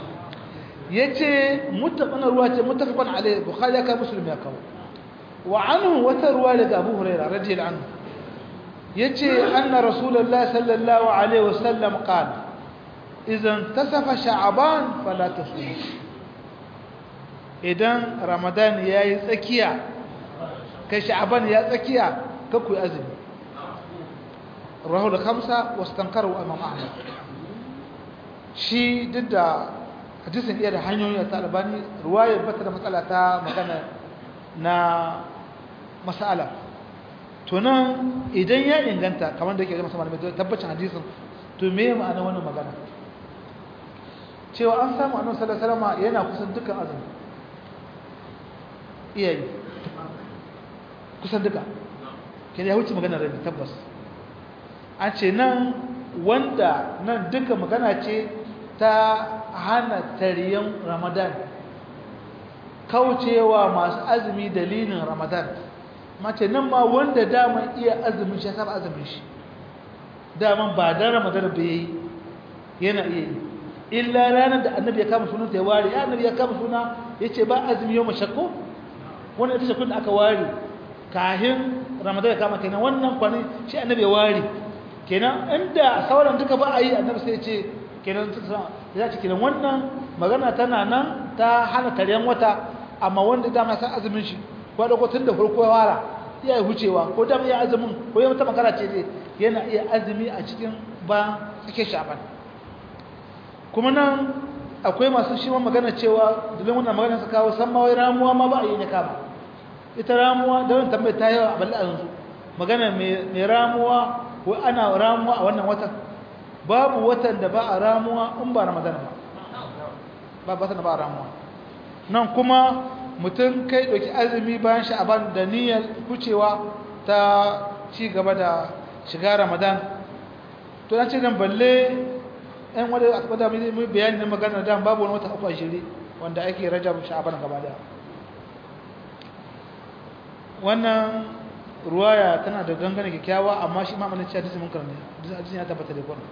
yace muttafaqan ruwa ce muttafaqan alai bukhari ya ka muslim ya kawo wa anhu wata ruwa daga abu hurairah radiyallahu anhu yace anna rasulullahi sallallahu alaihi wasallam qala idan tasafa sha'ban fala tasum idan ramadan ya yi tsakiya kai sha'aban ya tsakiya ka ku azumi rahul khamsa wastankaru imam ahmad shi duk da hadisin iya da hanyoyi ta albani ruwayar bata da matsala ta magana na masala to nan idan ya inganta kamar da yake da masamman mai tabbacin hadisin to me ma'ana wannan magana cewa an samu annabi sallallahu alaihi wasallam yana kusan dukkan azumi iyayi kusan duka ke ya wuce magana rabi tabbas an ce nan wanda nan duka magana ce ta hana tariyan ramadan kaucewa masu azumi dalilin ramadan mace nan ma wanda daman iya azumin shi ya saba azumin shi daman ba dan ramadan ba yayi yana iya yi illa ranar da annabi ya kama sunan ta ya ware ya annabi ya kama suna yace ba azumi yau mashakko wannan ita ce kun da aka ware kahin ramadan ya kama kenan wannan kwani shi annabi ya ware kenan inda sauran duka ba a yi annabi sai ya ce kenan ya ce kenan wannan magana tana nan ta hana taryan wata amma wanda dama san azumin shi ko da tun da farko ya wara iya yi hucewa ko dama iya azumin ko ya mata makara ce dai yana iya azumi a cikin ba suke shaban kuma nan akwai masu shi ma magana cewa dalilin wannan magana su kawo san ma wai ramuwa ma ba a yi ne kama ita ramuwa da wani tambayi ta yawa a balle a yanzu magana mai ramuwa ko ana ramuwa a wannan watan babu watan da ba a ramuwa in ba ramadan ba ba watan da ba a ramuwa nan kuma mutum kai ɗauki azumi bayan sha'aban da niyyar kucewa ta ci gaba da shiga ramadan to an ce nan balle ɗan wadda aka bada mai bayani na magana da babu wani wata uku a shiri wanda ake rajab sha'aban gaba daya wannan ruwaya tana da gangane kyakkyawa amma shi ma'amanin cewa hadisi munkar ne hadisi ya tabbata da kwana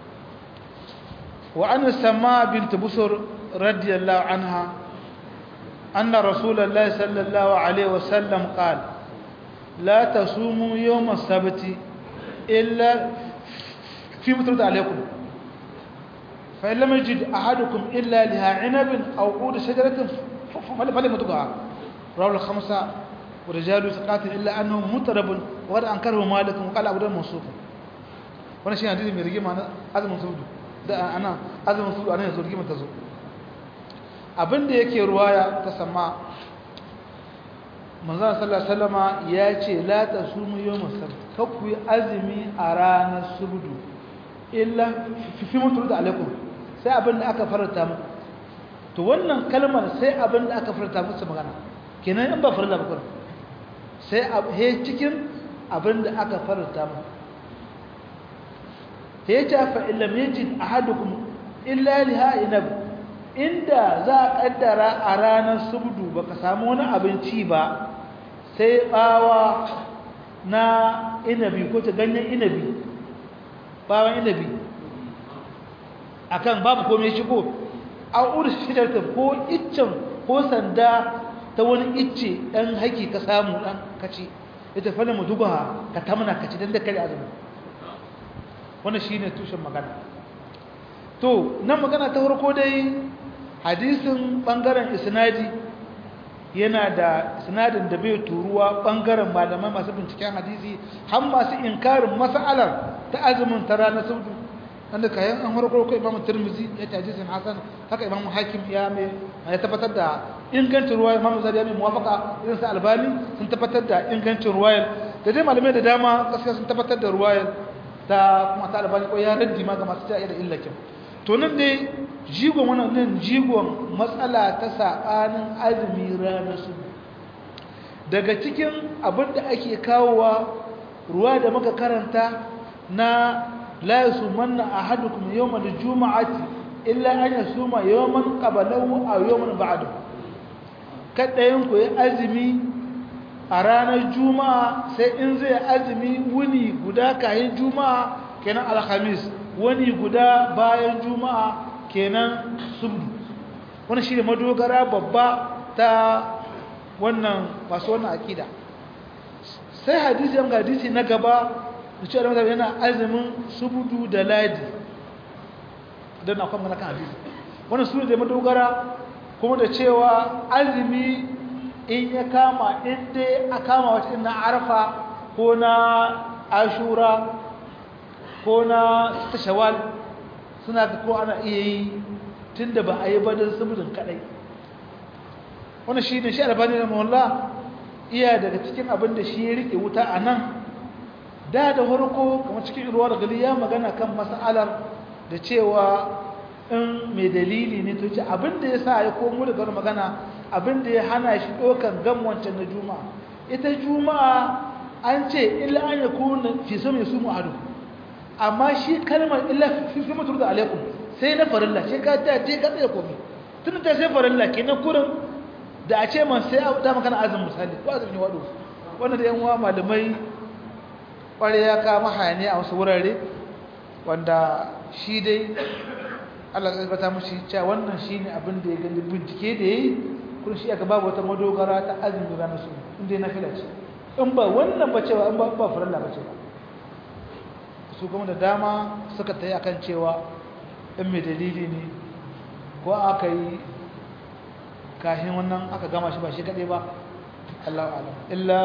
wa an sama bint busur radiyallahu anha anna rasulullahi sallallahu alaihi wasallam qala la tasumu yawm as-sabt illa fi mutrad alaykum fa in lam yajid ahadukum illa liha 'inabin aw 'ud shajaratin falyamutqa rawahu al-khamsa ورجال ثقات الا انه مطرب وقد انكره مالك وقال ابو داود منصوب wannan shi hadisi mai rigima na azumin sudu da ana azumin sudu ana yanzu rigima ta zo abinda yake ruwaya ta sama manzon sallallahu alaihi wasallama ya ce la tasumu yawmus sabt kakku yi azumi a ranar sudu illa fi mutu da alaikum sai abinda aka faranta muku to wannan kalmar sai abinda aka faranta musu magana kenan in ba farilla ba kuma sai he cikin abin da aka faranta mu he ta fa illam yajid ahadukum illa liha inab inda za a kaddara a ranar subdu baka samu wani abinci ba sai bawa na inabi ko ta ganyen inabi bawan inabi akan babu komai shigo a uru shidarta ko iccen ko sanda ta wani icce ɗan haƙi ka samu ɗan kaci ita fana mu duba ka tamna kaci don da kare azumi wannan shi ne tushen magana to nan magana ta farko dai hadisin ɓangaren isnadi yana da sinadin da bai turuwa ɓangaren malamai masu binciken hadisi har masu inkarin mas'alar ta azumin ta ranar saudu wanda kayan an harkar ko imam tirmizi ya ce hadisin hasan haka imam hakim ya mai ya tabbatar da ingancin ruwa imam zari ya mai muwafaka irin sa albani sun tabbatar da ingancin ruwayar da dai malamai da dama gaskiya sun tabbatar da ruwayar ta kuma ta albani ko ya raddi ma ga masu ta da illakin to nan dai jigon wannan nan jigon matsala ta sabanin azumi ranar su daga cikin abin da ake kawowa ruwa da muka karanta na لا يصومن أحدكم يوم الجمعة إلا أن يصوم يوما قبله أو يوما بعده kada yanku ya azumi a ranar juma'a sai in zai azumi wuni guda kayan juma'a kenan alhamis wani guda bayan juma'a kenan subdu wani shi ne madogara babba ta wannan masu wannan akida sai hadisi yan hadisi na gaba da cewa da yana azumin subudu da ladi don na kwamma na kan hadisi wannan su da madogara kuma da cewa azumi in ya kama inda a kama wata na arfa ko na ashura ko na tashawal suna ga ko ana iya yi tun da ba a yi badin subudin kadai wannan shi ne shi albani na mawalla iya daga cikin abin da shi ya rike wuta a nan da da farko kamar cikin ruwa da gali ya magana kan mas'alar da cewa in mai dalili ne to ce abinda ya sa ya komo da wani magana abinda ya hana shi ɗaukan gam wancan na juma'a ita juma'a an ce illa an ya kuna fi so mai sumu adu amma shi kalmar illa fi fi mutu da alaikum sai na farilla shi ka ta je ka tsaye komi tun ta sai farilla kenan kurin da a ce man sai da magana azumin misali ko azumin wado wannan da yan uwa malamai kware ya kama hayani a wasu wurare wanda shi dai Allah zai bata mushi cewa wannan shine abin da ya gani bincike da yayi kun shi aka babu wata madogara ta azumi ranar su inda na fila ce in ba wannan ba cewa in ba ba farilla ba ce ba su kuma da dama suka tayi akan cewa in mai dalili ne ko aka yi kahin wannan aka gama shi ba shi kaɗai ba Allahu alam illa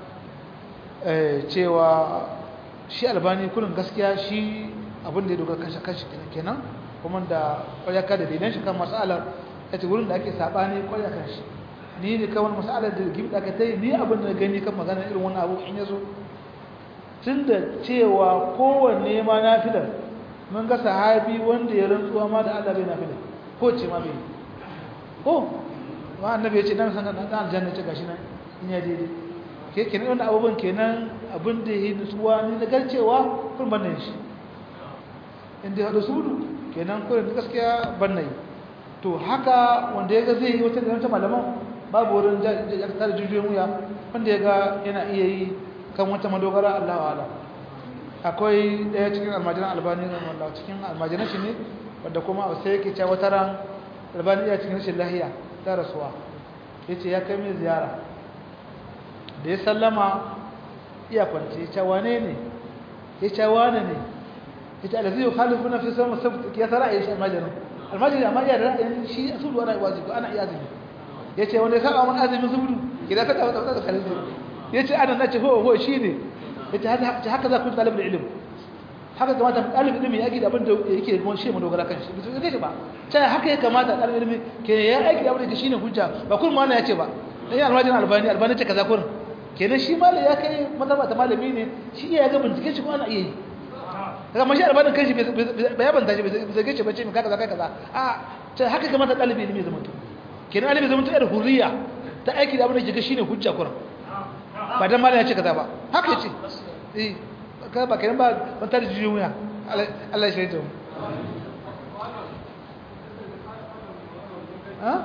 cewa shi albani kullum gaskiya shi abin da ya dogara kanshi kanshi kenan kuma da ƙwaryaka da daidan shi kan matsalar ya ce wurin da ake saɓani ƙwarya kan shi ni ne kawai matsalar da gibi da aka ta yi ni abin da gani kan magana irin wani abu in ya zo tun da cewa kowanne ma na filar mun ga sahabi wanda ya rantsuwa ma da Allah bai na filar ko ce ma bai ko ma annabi ya ce dan san dan aljanna ce gashi nan in ya daidai ke kenan wannan abubuwan kenan abin da yi nutsuwa ni na garcewa kun ban nan shi inda ya haɗu sudu kenan kurin gaskiya ban nan to haka wanda ya ga zai yi wata da wata malaman babu wurin jaktar jujuyin wuya wanda ya ga yana iya yi kan wata madogara Allah wa ala akwai ɗaya cikin almajiran albani na wallah cikin almajiran shi ne wadda kuma sai yake cewa wata ran albani ya cikin rashin lahiya ta rasuwa ya ce ya kai mai ziyara da ya sallama iya kwanci ya ce wane ne ya ce wane ne ya ce alazi yau khalifu na fi sama sabu ya tara a yi shi almajirin almajirin amma iya da ra'ayin shi a sudu ana wajibi ana iya azumi ya ce wanda ya saba mun azumin zubudu idan ka tabbata da khalifu ya ce ana nace ho ho shi ne ya ce haka za ku talibin ilimi haka kamata ɗalibin ilimi ya gida abin da yake da shi mu dogara kan shi bisu zai shi ba ta haka ya kamata ɗalibin ilimi ke ya aiki da abin da shi ne hujja ba kun mana ya ce ba dan yi almajin albani albani ce kaza kurin kenan shi malami ya kai mazaba ta malami ne shi iya ga bincike shi ko ana iya yi daga mashi albanin kan shi bai yabanta shi bai zage shi bace mai kaza kai kaza a ta haka kamata ɗalibin ilimi zama to kenan ɗalibin zama to yar hurriya ta aiki da abin da ke ga shi ne hujja kurin ba dan malami ya ce kaza ba haka ya ce eh ka ba kenan ba ban tare jijiyoyin wuya Allah ya shaida mu ha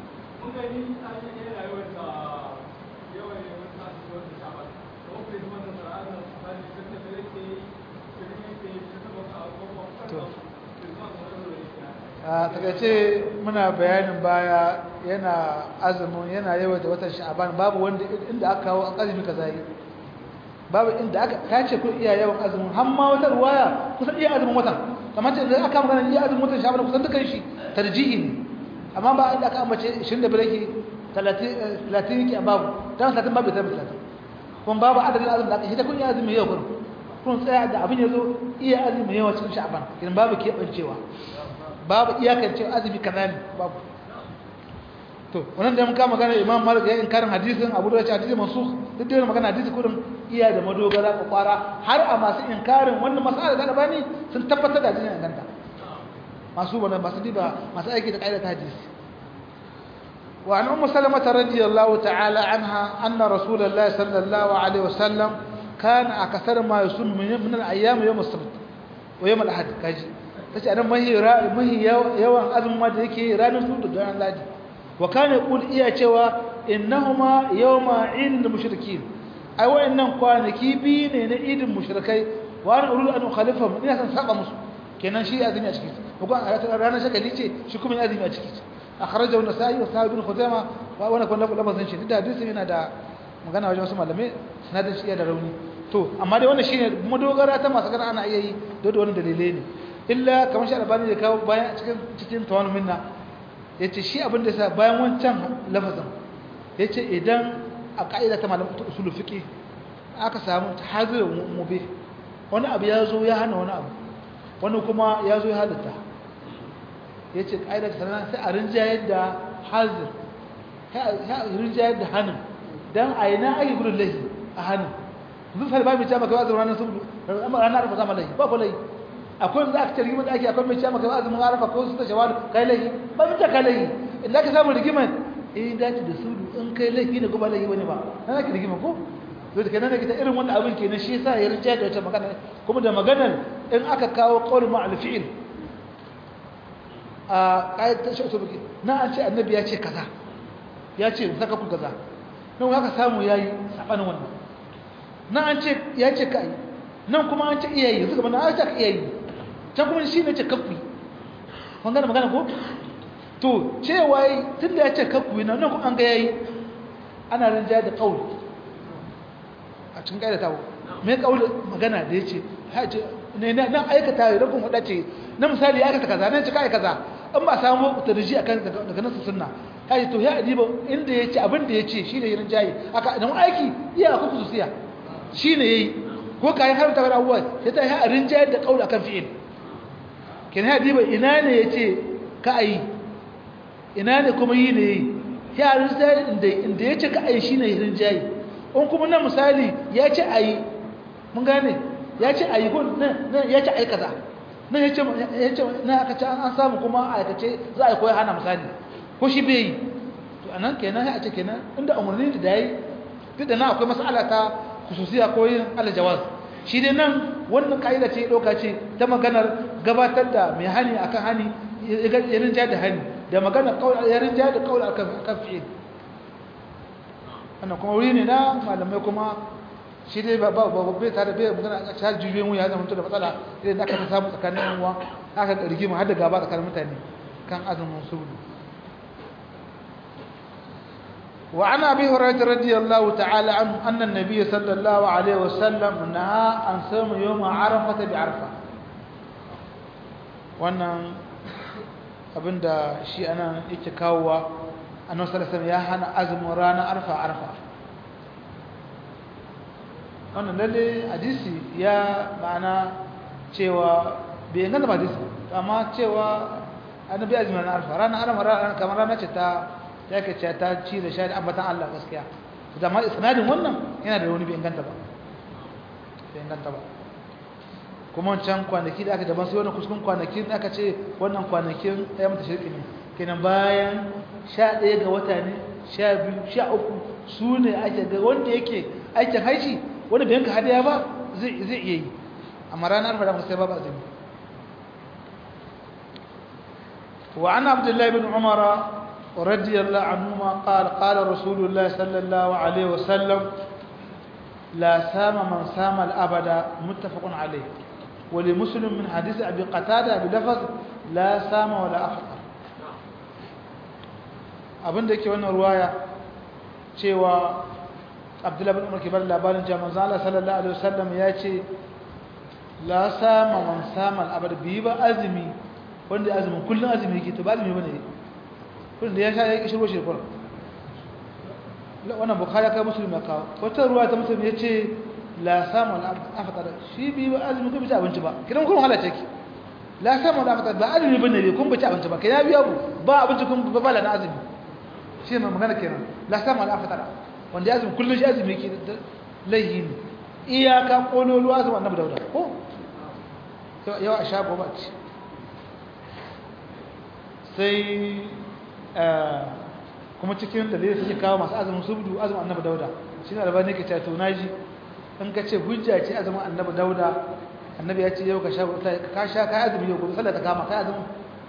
a takaice muna bayanin baya yana azumin yana yawaita watan sha'aban babu wanda inda aka kawo azumi kaza yi babu inda aka kace kun iya yawan azumin har ma wata ruwaya kusan iya azumin watan kamar ce idan aka magana iya azumin watan sha'ban kusan dukan shi tarjihi ne amma ba inda aka ambace 25 yake 30 30 yake babu dan 30 babu 30 kuma babu adadin azumin da aka shi ta kun iya azumin yau kun kun tsaya da abin yazo iya azumin yawa cikin sha'ban kin babu kebancewa babu iyakance azumi kaza ne babu to wannan da muka magana Imam Malik ya inkarin hadisin Abu Dawud hadisi mansukh duk da magana hadisi kurin iya da madogara ko kwara har a masu inkarin wannan mas'ala da bani sun tabbatar da hadisin ganta masu wannan masu diba masu aiki da kaida ta hadisi wa an ummu salamah radiyallahu ta'ala anha anna rasulullahi sallallahu alaihi wasallam kana akthar ma yusum min al-ayyam yawm as-sabt wa yawm al-ahad kaji tace anan mahi mahi yawan azumin ma da yake ranar su da ranar ladi wa kana yaqul iya cewa innahuma yawma idil mushrikin ai wayannan kwanaki bi ne na idin mushrikai wa ana uridu an ukhalifahum ina san saba musu kenan shi azumi a ciki ko kan ranar shagali ce shi kuma azumi a ciki akhrajahu an-nasa'i wa sahih ibn khuzaimah wa wana kun lafazin shi da hadisin yana da magana wajen wasu malamai sanadin shi da rauni to amma dai wannan shine madogara ta masu gana ana iya yi da wani dalilai ne illa kamar shi albani da kawo bayan cikin cikin tawanu minna ya ce shi abinda sa bayan wancan lafazin ya ce idan a ka'ida ta malamin ta usulu fiƙi aka samu ta hazirin mube wani abu ya zo ya hana wani abu wani kuma ya zo ya halitta ya ce ka'ida ta sanar sai a rinjayar da hazir a rinjayar da hannun don a yi na ake gudun laihi a hannun zun sari ba mai ce maka wazin ranar saboda ranar arfa zama laihi ba ku laihi akwai za ka ce rigimar da ake akwai mai ce maka wazin arafa ko su ta shawar kai laihi ba mu ta kai laihi inda ka samu rigimar eh dace da sudu in kai laifi ne ko ba laifi bane ba na zaki rigima ko to da kenan kita irin wannan abin kenan shi yasa ya rinja da wata magana kuma da maganar in aka kawo qaul ma al fi'l a kai ta shi usubi na an ce annabi ya ce kaza ya ce saka ku kaza nan haka samu yayi sabanin wannan na an ce ya ce kai nan kuma an ce iyayi yanzu gaban an ce iyayi can kuma shi ne ce kafi kun gane magana ko to cewa tun da ya ce kakku yi nan kuma an ga yayi ana rinja da kauli a cikin ƙa'ida ta mai kauli magana da ya ce nan aikata ya rukun hudu ce na misali ya aikata kaza nan cika aikata kaza in ba samu tarji akan daga nasu sunna kai to ya adiba inda yace abin da yace shine yin jayi aka dan aiki iya ku kususiya shine yayi ko kai har ta ga abuwa sai ta ya rinjayar da kauli akan fi'il kin ya adiba ina ne yace ka ayi ina ne kuma yi ne ya rinjayar inda inda yace ka ayi shine yin jayi in kuma na misali yace ayi mun gane yace ayi ko yace ayi kaza na ya ce na aka ce an samu kuma a aikace za a yi koya hana misali ko shi bai yi to a nan kenan ya ce kenan inda umarni da ya yi duk da na akwai masala ta kususiya ko yin alajawaz shi dai nan wannan ka'ida ce ɗauka ce ta maganar gabatar da mai hani akan hani ya rinja da hani da maganar ya rinja da kawai akan fi'il wannan kuma wuri ne na malamai kuma shi dai ba ba bai tare bai magana a cikin jujuyen wuya zama da matsala idan aka ta samu tsakanin yan uwa aka ga rigima har da gaba tsakanin mutane kan azumin subudu wa ana abi hurairah radiyallahu ta'ala anhu anna an-nabiy sallallahu alaihi wasallam naha an sama yawm arafah bi arfa wannan abinda shi ana yake kawowa annabi sallallahu alaihi wasallam ya hana azumin ranar arfa arfa wannan lalle hadisi ya ma'ana cewa bai ganda ba hadisi amma cewa annabi azumi na arfa ranar arfa kamar rana ce ta ta ke ce ta ci da sha da ambatan Allah gaskiya da ma isnadin wannan yana da wani bai ganta ba bai ganta ba kuma wancan kwanaki da aka daban sai wannan kuskun kwanaki da aka ce wannan kwanakin ya mata shirki ne kenan bayan sha ɗaya ga wata ne sha biyu sha uku su ne ake ga wanda yake aikin haishi wani bai yanka hadiya ba zai iya yi amma ranar fara sai ba ba zai wa ana abdullahi bin umar radiyallahu anhuma qala qala rasulullah sallallahu alaihi wasallam la sama man sama al-abada muttafaqun alayh wa li muslim min hadith abi qatada bi lafaz la sama wala afṭar abinda yake wannan ruwaya cewa abdullahi bin umar ke bar labarin jami'an zala sallallahu alaihi wasallam ya ce la sama man sama al'abar biyu ba azumi wanda azumin kullum azumi yake to ba azumi bane kullum da ya sha ya kishi ruwa shekar wannan bukari kai musulmi kawo wata ruwa ta musulmi ya ce la sama al'afatar shi biyu ba azumi kuma ci abinci ba kiran kuma halatta ki la sama al'afatar ba azumi bane ne kun ba ci abinci ba kai ya biya ku ba abinci kun ba bala na azumi shi ne magana kenan la sama al'afatar wanda ya azumi kullum shi azumi ke laihi ne iyaka ƙololuwa azumi annabi dauda ko yawa a shago ba ce sai kuma cikin dalilin suke kawo masu azumin subdu azumin annabi dauda shi ne albani ke cato naji in ka ce hujja ce azumin annabi dauda annabi ya ce yau ka sha ka sha ka azumi yau gobe sallah ta kama ka azumi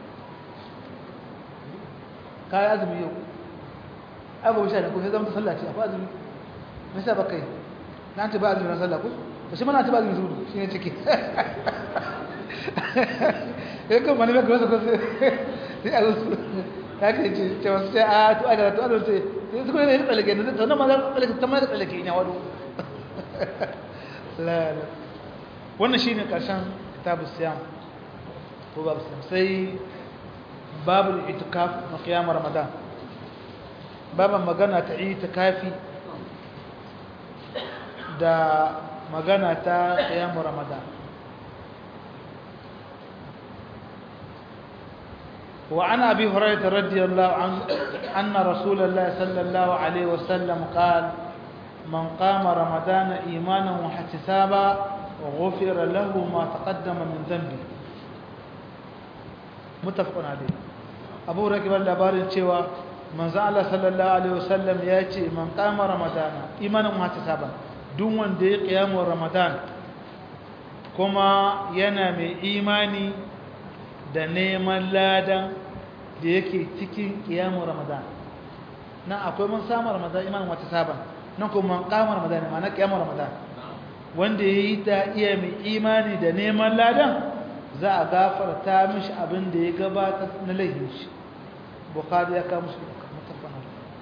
ka azumi yau abu sha da ko sai zama sallah ce akwai azumi me yasa baka yi na ta ba azumi na sallah ko to shi mana ta ba azumi zuwa shi ne ciki eh ko mani ba ko so ko sai a su ta ke ce ce wasu sai a to aka to aka ce sai su ko ne tsalake ne to nan ma za tsalake ta ma da tsalake ina wado la la wannan shine karshen kitabus siyam ko babu siyam sai babul itikaf na qiyam ramadan baban magana ta itikafi da magana ta qiyam ramadan وعن أبي هريرة رضي الله عنه أن رسول الله صلى الله عليه وسلم قال من قام رمضان إيمانا واحتسابا غفر له ما تقدم من ذنبه متفق عليه أبو هريرة قال لبارن cewa manzo Allah sallallahu alaihi wasallam ya ce man qama ramadana imanan muhtasaba duk wanda ya kiyamu ramadan kuma yana mai imani da neman ladan da yake cikin kiyamu ramadan nan akwai mun samu ramadan imanin wata saban nan kuma man kama ramadan ma'ana kiyamu ramadan wanda yayi ta iya mai imani da neman ladan za a gafarta mishi abin da ya gabata na laifin shi bukhari ya kawo musu mutafana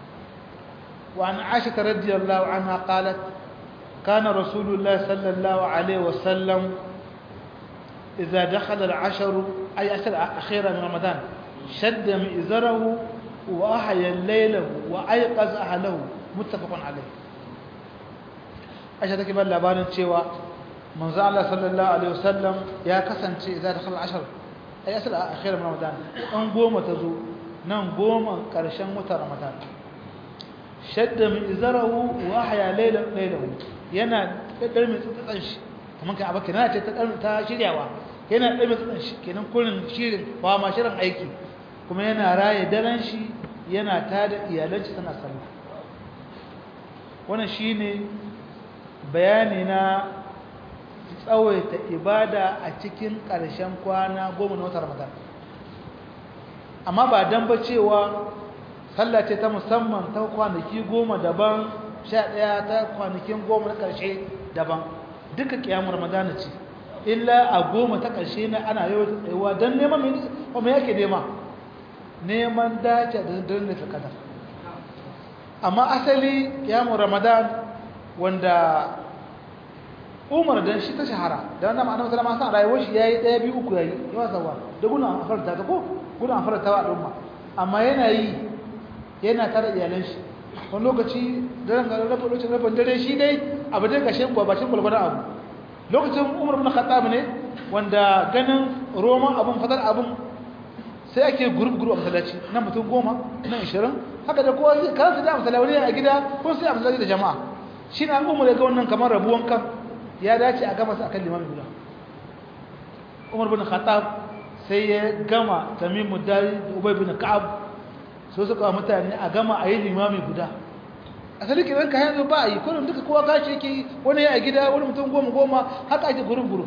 wa an aisha radiyallahu anha qalat kana rasulullah sallallahu alaihi wasallam idza dakhala al-ashr ay ashr akhira min ramadan shadda mi'zarahu wa ahya laylahu wa ayqaz ahlahu muttafaqun alayh aisha take ba labarin cewa manzo Allah sallallahu alaihi wasallam ya kasance idza dakhala al-ashr ay asr akhir ramadan an goma ta zo nan goma karshen watan ramadan shadda min izarahu wa ahya laylan laylahu yana daddar mai tsatsan shi kamar kai abaka yana ce ta ta shiryawa yana daddar mai tsatsan shi kenan kullun shirin ba ma shirin aiki kuma yana raye daren shi yana tada iyalan shi tana sallah wannan shine bayani na tsawaita ibada a cikin ƙarshen kwana goma na watan ramadan amma ba dan ba cewa sallah ce ta musamman ta kwanaki goma daban sha ɗaya ta kwanakin goma na ƙarshe daban duka ƙiyamun ramadan ce illa a goma ta ƙarshe na ana yau tsayuwa don neman mai yake nema neman dace da daren da kadar amma asali ƙiyamun ramadan wanda umar dan shi ta shahara da wannan ma'anar sallama san rayuwar shi yayi daya biyu uku yayi yawa sawa da guna afarta ta ko guna afarta wa al'umma amma yana yi yana tare iyalan shi wani lokaci daren ga rabu lokacin rabon dare shi dai abu dai kashin gwa bashin gulgulun abu lokacin umar bin khattab ne wanda ganin roman abun fadar abun sai ake group group a masallaci na mutum goma na ishirin haka da kowa zai kansu da masallaci a gida ko sai a masallaci da jama'a shi na umar ya ga wannan kamar rabuwan kan ya dace a gama su akan limami guda umar bin khattab sai ya gama tamimu dari da ubay bin ka'ab so suka wa mutane a gama a yi limami guda asali kiran ka yanzu ba a yi kullum duka kowa kashi yake wani ya a gida wani mutum goma goma haka ake gurin gurin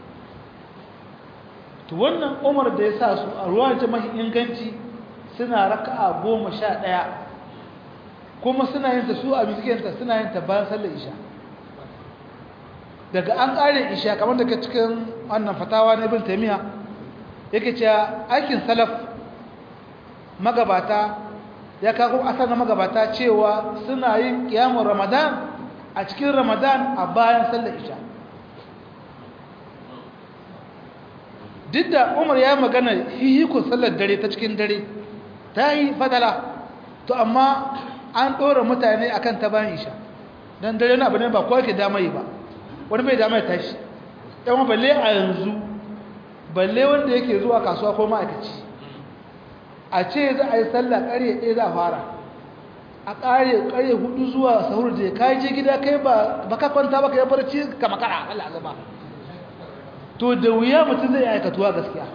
to wannan umar da ya sa su a ruwan ta mahi inganci suna raka'a goma sha ɗaya kuma suna yin ta su a miskiyanta suna yin ta bayan sallar isha daga an ƙare isha kamar daga cikin wannan fatawa na ibn taymiya yake cewa aikin salaf magabata ya kawo asar na magabata cewa suna yin kiyamun ramadan a cikin ramadan a bayan sallar isha duk da umar ya magana hihikun sallar dare ta cikin dare ta yi fadala to amma an ɗora mutane akan ta bayan isha don dare na abu ne ba kowa ke damayi ba wani bai damar tashi yawan balle a yanzu balle wanda yake zuwa kasuwa ko ma'aikaci a ce za a yi sallah ƙarye ɗaya za a fara a ƙare ƙarye hudu zuwa sahur da ka je gida kai ba ka kwanta ba ka yi barci ka makara Allah zama to da wuya mutum zai aikatuwa gaskiya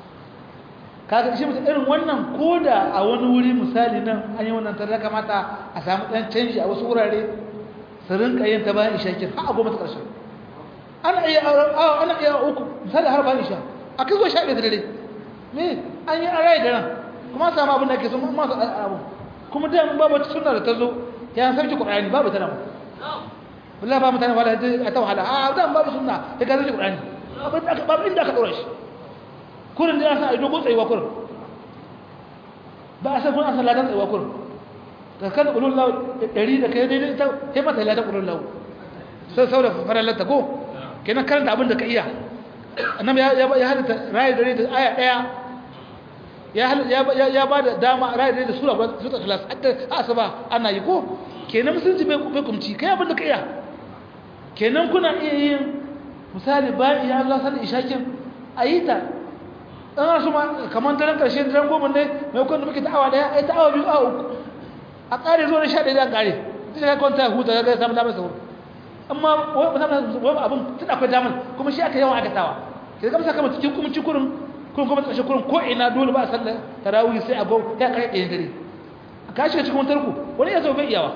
kaga shi mutum irin wannan ko da a wani wuri misali nan an yi wannan tare kamata a samu ɗan canji a wasu wurare su rinka yin ta bayan isha kin har a goma ta ƙarshe ana iya ana iya uku misali har bayan isha a kai zuwa sha ɗaya da dare me an yi an raye da nan kuma an samu abin da ake so ma su abu kuma da mun babu sunna da ta zo ya sarki qur'ani babu ta nan wallahi ba mutane wala a ta wahala a da babu sunna ya ga sarki qur'ani babu inda aka dora shi kurin da ya sa a dogon tsayuwa kurin ba a san kun an san ladan tsayuwa kurin ka kan ulul law dari da kai daidai ta kai mata ladan ulul law sai saboda farallar ta ko kenan karanta abin da ka iya annabi ya ya halitta rayi dare da aya daya ya ya ba da dama rayi dare da sura sura ikhlas hatta asaba ana yi ko kenan musulunci bai bai kumci kai abin da ka iya kenan kuna iya yin misali bayan ya Allah sallar ishakin ayita an su ma kamar daren karshe daren goma ne mai kwan da muke ta'awa daya ai ta'awa biyu a uku a ƙare zuwa sha ɗaya da ƙare sai ka kwanta huta ga samun damar sauro amma wani abin tun akwai damar kuma shi aka yawan aikatawa ke zama sa kama cikin kuma cikurin kuma kuma ƙarshe kurin ko ina dole ba a sallar tarawih sai a gau ya ƙare ɗaya dare a ka shiga cikin tarku wani ya zo bai iyawa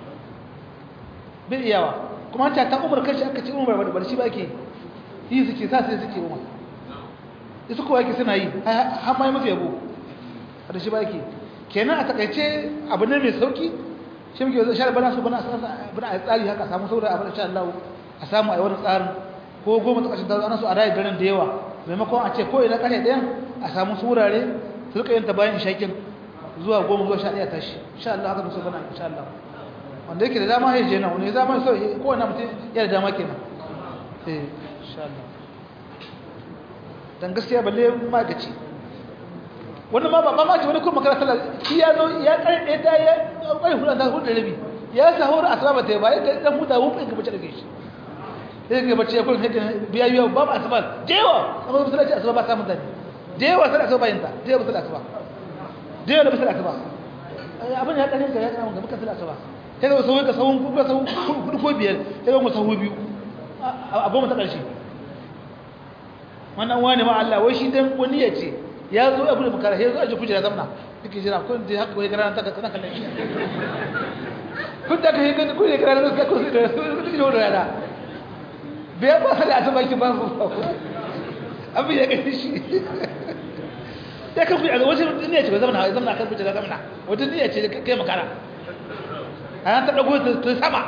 bai iyawa kuma ta ta umar kashi aka ce umar bar shi ba ke yi suke sa sai suke umar su kowa yake suna yi har ma yi mafi yabo da shi ba yake kenan a takaice abu ne mai sauki shi muke zai share bana su bana a tsari haka samu saboda abin insha Allah a samu a yi wani tsarin ko goma ta ƙarshen ana so a rayu garin da yawa maimakon a ce ko ina ƙashe ɗayan a samu su wurare su rika yin ta bayan ishakin zuwa goma zuwa sha ɗaya tashi insha Allah haka musu bana insha Allah wanda yake da dama ya je nan wani zama so ko wani mutum ya da dama kenan eh insha Allah dan gaskiya balle magaci wani ma ba ma ce wani kuma makara sallah shi ya zo ya karɗe ta ya ƙarfi hudu ta hudu da rabi ya sahura asaba ta ba ya dan huta wufin ka bace da shi sai ga bace ya kun biya yiwa babu asaba jewa amma musallaci asaba ba samun dani jewa sai asaba bayinta jewa musallaci asaba jewa da musallaci asaba abin ya kanin ka ya kana ga muka musallaci asaba sai ga sauyi ka sawun ku sawun kudu ko biyar sai ga mu sawu biyu abu mu ta karshe wannan wani ma Allah wai shi dan wani ya ce ya zo abu da makara ya zo aje kujera zamna yake jira kun da haka ko gara ta kana kallon shi kun da kai kun kuje gara da ku da su da rana bai ba sai a taba ki ba ku abin ya kai shi ya kan kuje wajen ne ce zamna zamna kan kujera zamna wajen ne ce kai makara an ta dago ta sama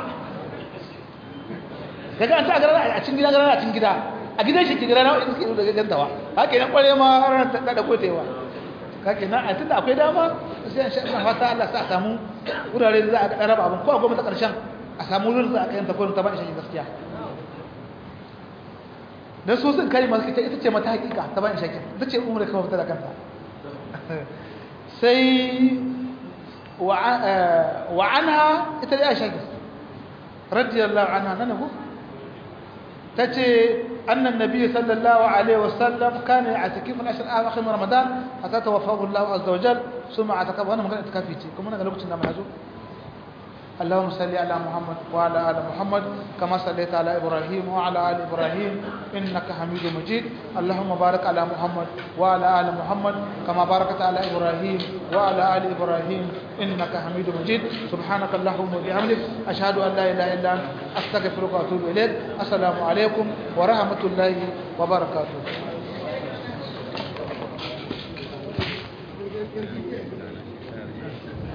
kaga an ta gara a cikin gida gara a cikin gida a gidan shi ke gara na wani suke daga gantawa haka nan kware ma ranar ta dago ta yawa kake nan a tunda akwai dama sai an sha fata Allah sa a samu wurare da za a raba abin ko a gwamnati karshen a samu wurin da aka yanta ko ta ba shi gaskiya dan so sun kai masu ita ita ce mata hakika ta ba shi ita ce umar kawai fita da kanta sai wa anha ita da Aisha radiyallahu anha nan ko tace anna an-nabiy sallallahu alaihi wasallam kana ya'takifu al-ashr awakhir min ramadan hatta tawaffahu Allah azza wa jalla thumma atakafa wannan magana itikafi ce kuma daga lokacin da mu yazo اللهم صل على محمد وعلى ال محمد كما صليت على ابراهيم وعلى ال ابراهيم انك حميد مجيد اللهم بارك على محمد وعلى ال محمد كما باركت على ابراهيم وعلى ال ابراهيم انك حميد مجيد سبحانك اللهم وبحمدك اشهد ان لا اله الا انت استغفرك واتوب اليك السلام عليكم ورحمه الله وبركاته